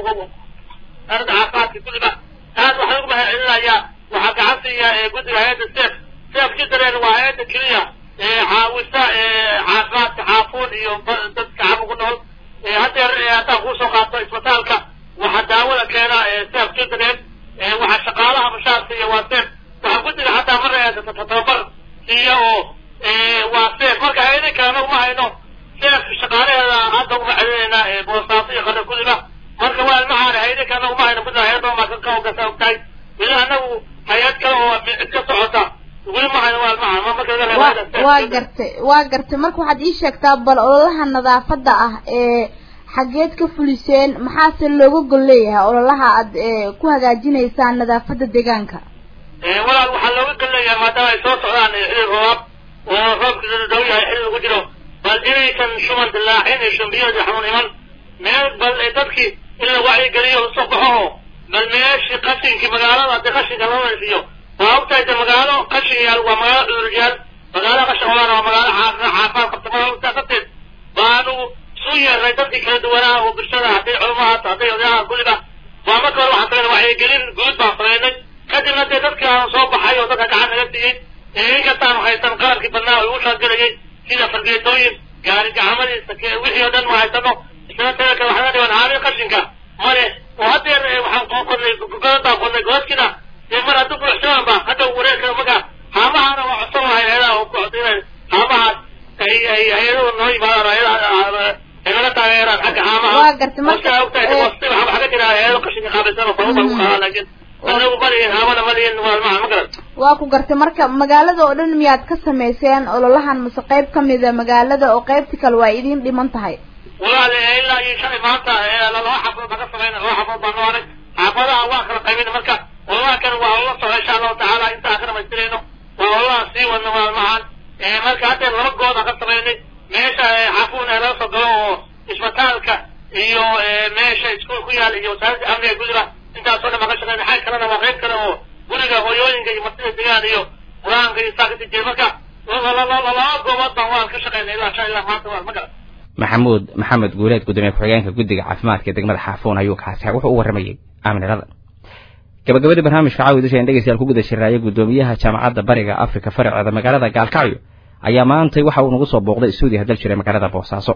arada caafimaadka kulliba aad waxaan ugu mahadcelinayaa waxaa gacan siiya guddiga hay-adda sef sef jidaren waa hay-adda keliya caawisa caafimaadka xaafuun iyo dadka caafu ku nool haddeer haddaan kuusoo qaato isbitaalka waxaa daawada keena sef jidaren waxaa shaqaalaha bashaar siiya waa sef waxaa guddiga xataa mar tababar siiya oo waa sef marka hay-ada kalena uma hayno sef shaqaalaheeda hadda uma celinaynaa boosaaso iyo qara kulliba marka waa ilmahaan hay-ada kalena uma hayno guddiga hay-adda maasan ka ogasa ogtahay weli anagu hay-ad kale oo cid ka socota weli ma hayno waa ilmahaan marka laga reebo waa gartay waa gartay marka waxaad ii sheegtaa bal ololaha nadaafadda ah ee xageed ka fuliseen maxaase looga gol leeyahay ololaha aad ku hagaajinaysaan nadaafadda deegaanka walaal waxaa looga gol leeyahay maadaama ay soo socdaan xilli roobaab oo roobka dhow yahay xilli lagu jiro bal inaysan shuman dilaacin iyo shumbiyada iyo xanuun iman meel bal dadkii in la wacyigeliyo usoo baxo oo bal meeshii qashinkii magaalada hadii qashinka loo naysiiyo waa ogtahay de magaalo qashin yaal waa magaalo cuduryaal magaalo qashin olaana waa magaalo caafimaad qabta marka ogtaa darteed baanu isu yeernay dadkii kala duwanaa oo bulshada hadday culamahaata hadday odayaha kulliba waa marka hore waxaan sameynay wacyigelin guud baan sameynay kadibna dee dadkii aan soo baxay oo dadka gacan naga siiyey inkastaanu haysan qalabkii badnaa oo igu shaalgelayay sida fargeetooyin gaari gacmadiisa wixii oo dhan ma haysano isla tada kale waxaa dhiban haamil qashinka male oo haddeer waxaan qodnay godad baan qodnay godadkiina dee mar hadduu buuxsamaan ba hadda wareerka marka haamahana waa codsan lahay hay-adaha oo ku codsan haamahaas ay ay hay-aduhu noo yimaadaan ay naga taageeraan xagga haamaha waa gartay marka ogtahay waxaa ka jira hay-ado qashinka qaabilsan oo sababa u qadaa laakiin anagu malihin haamana malihin waa maha ma garan waa ku gartay marka magaalada oo dhan miyaad ka samayseen ololahan mase qayb kamida magaalada oo qaybti kale waa idiin dhiman tahay walaal ilaa iyo shalay maanta laba xafood baan ka samayna laba xafood baan noo haray xaafadaha waa kala qaybina marka ololaha kan waa olala socda insha allahu tacaala intaan ka dhamaystirayno waa ololaha sii wadna maalmahan marka haddeer laba good aan ka samaynay meesha xafuun ee laga soo galo oo isbitaalka iyo meesha iskuul ku yaal iyo wasaaradda amniga kulliba intaasoo dhan baan ka shaqeynay xag kalena waa qayb kale oo guriga hooyooyinka iyo martida degaan iyo qur-aanka iyo saa kasii jeeda marka laba goobood baan waan ka shaqeynay ilaa shan ilaa maanta waa ma garan maxamuud maxamed guuleed gudoomiye ku-xigeenka guddiga caafimaadka ee degmada xaafuun ayuu kaasi wuxuu u warramayey aaminirada gabagabadii barnaamijka caawi dusha dhegeystayaal ku guda shiraaya gudoomiyaha jaamacadda bariga afrika faraceeda magaalada gaalkacyo ayaa maantay waxa uu nagu soo booqday istuudiya dal jiray magaalada boosaaso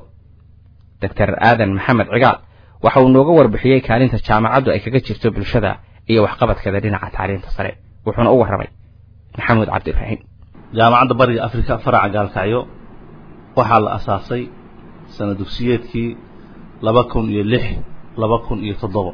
doctor aadan maxamed cigaal waxa uu nooga warbixiyey kaalinta jaamacaddu ay kaga jirto bulshada iyo waxqabadkeeda dhinaca tacliinta sare wuxuuna u warramay maxamuud cabdiibraahim jaamacadda bariga afrika faraca gaalkacyo waxaa la asaasay sana dugsiyeedkii laba kun iyo lix laba kun iyo toddoba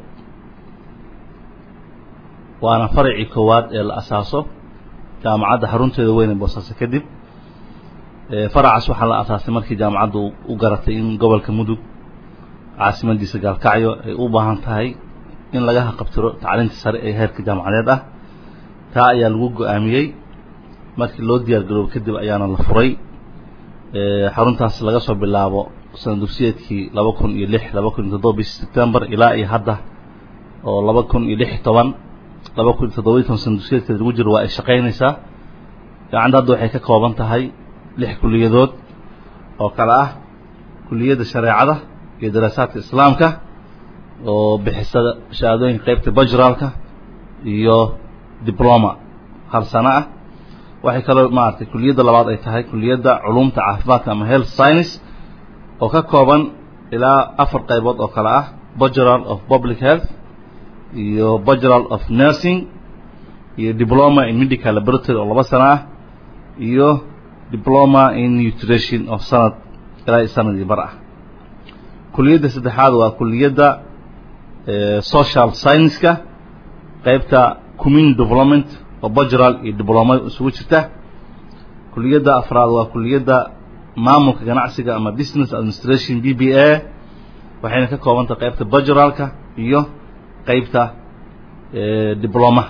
waana faracii koowaad ee la asaaso jaamacadda xarunteeda weyne boosaaso kadib faracaas waxaa la asaasay markii jaamacaddu u garatay in gobolka mudug caasimadiisa gaalkacyo ay u baahan tahay in laga haqabtiro tacliinta sare ee heerka jaamacadeed ah taa ayaa lagu go-aamiyey markii loo diyaar garoobo kadib ayaana la furay xaruntaas laga soo bilaabo sana dugsiyeedkii laba kun iyo lix laba kun iyo toddoba bishii sebtembar ilaa iyo hadda oo laba kun iyo lix iyo toban laba kun iyo toddoba iyo toban sana dugsiyeedkeeda lagu jiro waa ay shaqaynaysaa gacanta hadda waxay ka kooban tahay lix kuliyadood oo kale ah kuliyadda shareecada iyo daraasaadka islaamka oo bixisa shahaadooyinka qeybta bajraalka iyo diploma hal sano ah waxay kaloo maaragtay kuliyadda labaad ay tahay kuliyadda culumta caafimaadka ama health science oo ka kooban ilaa afar qaybood oo kale ah bachelor of public health iyo bachelor of nursing iyo diploma in medical laboratory oo laba sano ah iyo diploma in nutrition oo sanad ilaa sanadii bar ah kuliyadda saddexaad waa kuliyadda social science-ka qaybta community development oo bajural iyo dibloma isugu jirta kuliyadda afraad waa kuliyadda maamulka ganacsiga ama business administration b b a waxayna ka koobantahay qaybta bajuralka iyo qaybta diblomaha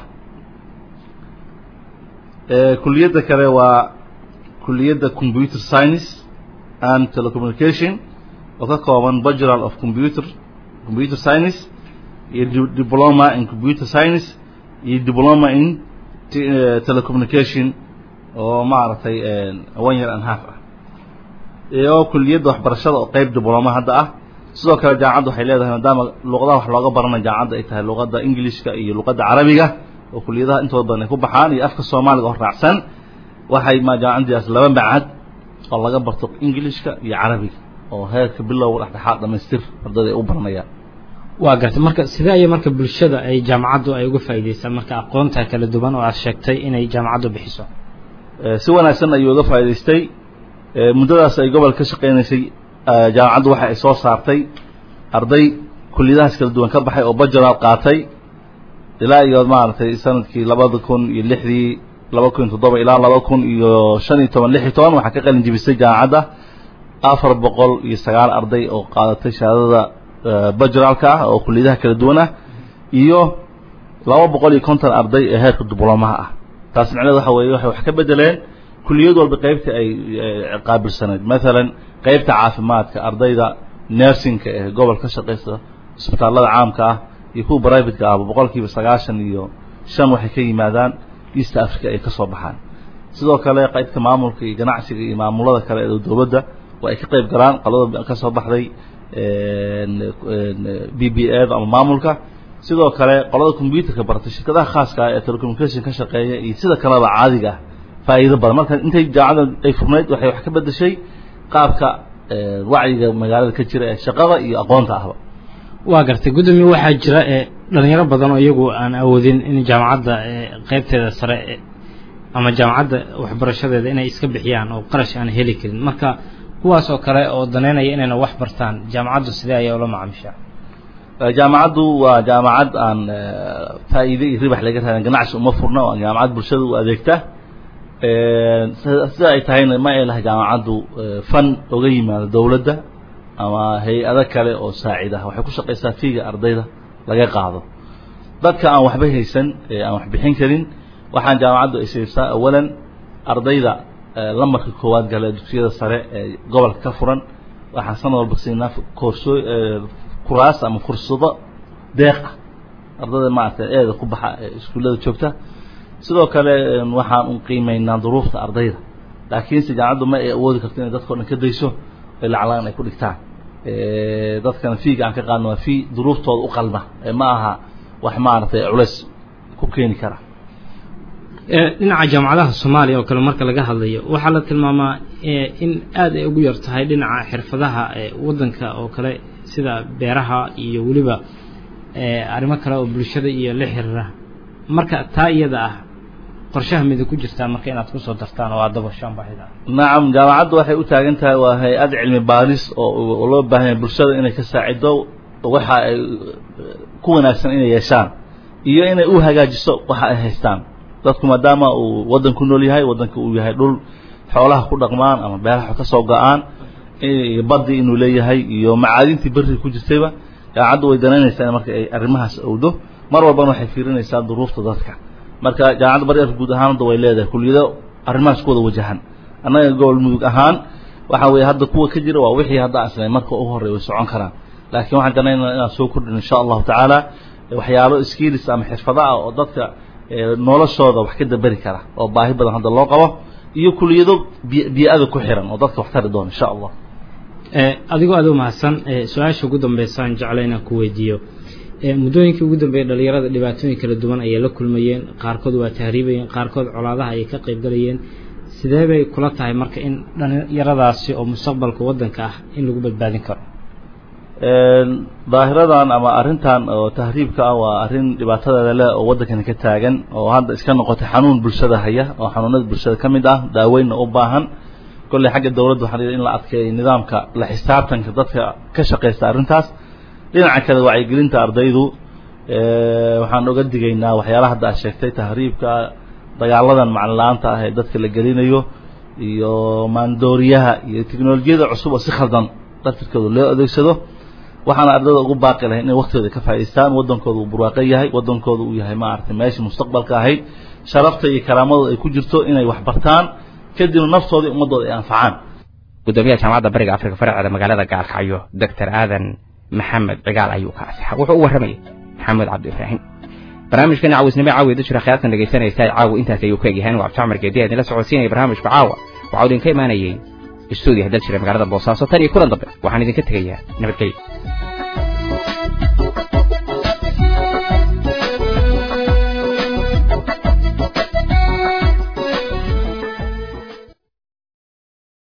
kuliyadda kale waa kuliyadda computer science and telecommunication oo ka kooban bajural of computer computer science iyo diploma in computer science iyo diploma in telecommunication oo maaragtay one year and half ah oo kuliyadda waxbarashada oo qayb dibloma hadda ah sidoo kale jaamacadda waxay leedahay maadaama luqadaha wax looga baranayo jaamacadda ay tahay luqadda ingilishka iyo luqadda carabiga oo kuliyadaha intooda badan ay ku baxaan iyo afka soomaaliga oo raacsan waxay ma jaamacaddaas laba macad oo laga barto ingilishka iyo carabiga oo heerka bilowga dhexdhexaad dhamaystir ardayda ay u baranayaan waa gartay marka sidee ayay marka bulshada ay jaamacaddu ay uga faa'iideysaa marka aqoonta kala duwan oo aad sheegtay inay jaamacaddu bixiso si wanaagsan ayuu uga faa'iidaystay muddadaas ay gobol ka shaqaynaysay jaamacaddu waxa ay soo saartay arday kuliyadahaas kala duwan ka baxay oo bajaraal qaatay ilaa iyo maaragtay sanadkii labada kun iyo lixdii laba kun iyo toddoba ilaa laba kun iyo shan iyo toban lix iyo toban waxaa ka qalin jibisay jaamacadda afar boqol iyo sagaal arday oo qaadatay shahaadada bajraalka ah oo kuliyadaha kala duwan ah iyo laba boqol iyo konton arday ee heerka diblomaha ah taas micneed waxa weeye waxay wax ka bedeleen kuliyad walba qaybta ay qaabilsanayd maalan qaybta caafimaadka ardayda nursingka ee gobol ka shaqaysta isbitaallada caamka ah iyo kuwa brivateka ahba boqolkiiba sagaashan iyo shan waxay ka yimaadaan east africa ay ka soo baxaan sidoo kale qaybta maamulka iyo ganacsiga iyo maamulada kale ee dowladda waa ay ka qayb galaan qalada ka soo baxday b b a ama maamulka sidoo kale qolada combyuterka bartay shirkadaha khaaska ah ee telecommunication ka shaqeeya iyo sida kaleba caadiga ah faa'iido badan marka intay jaamacadda ay furnayd waxay wax ka bedeshay qaabka wacyiga magaalada ka jira ee shaqada iyo aqoonta ahba waa gartay guddoomiye waxaa jira dhalinyaro badan oo iyagu aan awoodin in jaamacadda qaybteeda sare ama jaamacadda waxbarashadeeda inay iska bixiyaan oo qarash aan heli karin marka kuwaas oo kale oo daneynaya inayna wax bartaan jaamacaddu sidee ayaa ula macaamishaa jaamacaddu waa jaamacad aan faa'iide iyo ribax laga raadin ganacsi uma furna waa jaamacad bulshada u adeegta sida ay tahayna ma ay lahay jaamacaddu fan oga yimaado dowladda ama hay-ado kale oo saacid ah waxay ku shaqaysaa fiiga ardayda laga qaado dadka aan waxba haysan aan wax bixin karin waxaan jaamacaddu ay siibsaa awalan ardayda lamarka koowaad gala dugsiyada sare ee gobolka ka furan waxaan sanad walba siinaa koorsoo kuraas ama fursado deeq ah ardayda maaragtay eeda ku baxa ee iskuullada joogta sidoo kale waxaan u qiimeynaa duruufta ardayda laakiinse jaamacaddu ma ay awoodi karto inay dadkao dhan ka dayso ay laclaan ay ku dhigtaan dadkana fiiga aan ka qaadno waa fii duruuftooda u qalma ma aha wax maaragtay culays ku keeni kara dhinaca jaamacadaha soomaaliya oo kale marka laga hadlayo waxaa la tilmaamaa in aad ay ugu yar tahay dhinaca xirfadaha waddanka oo kale sida beeraha iyo weliba arrimo kale oo bulshada iyo la xiriira marka taa iyada ah qorshaha mida ku jirtaa marka inaad kusoo dartaan oo aad dabashaan baahida nacam jaamacaddu waxay u taagan tahay waa hay-ad cilmi baaris oo loo baahan yahay bulshada inay ka saacido waxa ay ku wanaagsan inay yeeshaan iyo inay u hagaajiso waxa ay haystaan dadku maadaama uu waddan ku nool yahay waddanka uu yahay dhul xoolaha ku dhaqmaan ama beeraha ka soo go-aan iyo baddi inuu leeyahay iyo macaadintii berri ku jirtayba jaamacaddu way danaynaysaa in marka ay arrimahaas owdo mar walbana waxay fiirinaysaa duruufta dadka marka jaamacadda baryarka guud ahaan hadda way leedahay kuliyado arrimahaas ku wada wajahan annaga gobol mudug ahaan waxa weeye hadda kuwa ka jira waa wixii hadda asnay marka ugu horreya way socon karaan laakiin waxaan danaynaa inaan soo kordhin insha allahu tacaala waxyaalo skills ama xirfado ah oo dadka noloshooda wax ka daberi kara oo baahi badan hadda loo qabo iyo kuliyado bii'ada ku xiran oo dadka wax tari doona insha allah adigoo aad u mahadsan su-aasha ugu dambeysaan jecla inaan ku weydiiyo muddooyinkii ugu dambeeyey dhalinyarada dhibaatooyin kala duwan ayay la kulmayeen qaarkood waa tahriibayeen qaarkood colaadaha ayay ka qaybgalayeen sidee bay kula tahay marka in dhalinyaradaasi oo mustaqbalka waddanka ah in lagu badbaadin karo daahiradan ama arrintan oo tahriibka ah waa arrin dhibaatadeeda leh oo waddankani ka taagan oo hadda iska noqotay xanuun bulshada haya oo xanuunada bulshada ka mid ah daaweynna u baahan kolley xagga dowladda waxaa la in la adkeeyo nidaamka la xisaabtanka dadka ka shaqaysta arrintaas dhinaca kale wacyigelinta ardaydu waxaan oga digaynaa waxyaalaha hadda aad sheegtay tahriibka dagaaladan macalin la-aanta ah ee dadka la gelinayo iyo maandooriyaha iyo teknolojiyada cusub oo si khaldan dartirkooda loo adeegsado waxaana ardayda ugu baaqi lahay inay waktooda ka faa'idaystaan waddankooda uu burwaaqo yahay waddankooda uu yahay maaragtay meeshii mustaqbalka ahayd sharafta iyo karaamadooda ay ku jirto inay wax bartaan kadibna naftooda iyo ummaddooda ay anfacaan gudoomiyaha jaamacadda bariga afrika faraceeda magaalada gaalkacyo doctor aadan maxamed cigaal ayuu ka asixa wuxuu u warramayay maxamed cabdi ibraahim barnaamijkan cawisnimo caawi dajira khiyaartan dhegaysanaysaa caawa intaas ayuu ku egyahay waa abdicamar geediya idinla socodsiinaya barnaamijka caawa waxaa idinka imaanayay istuudiyaha daljira magaalada boosaaso tan iyo kulan dambe waxaan idinka tegayaa nabadgelyo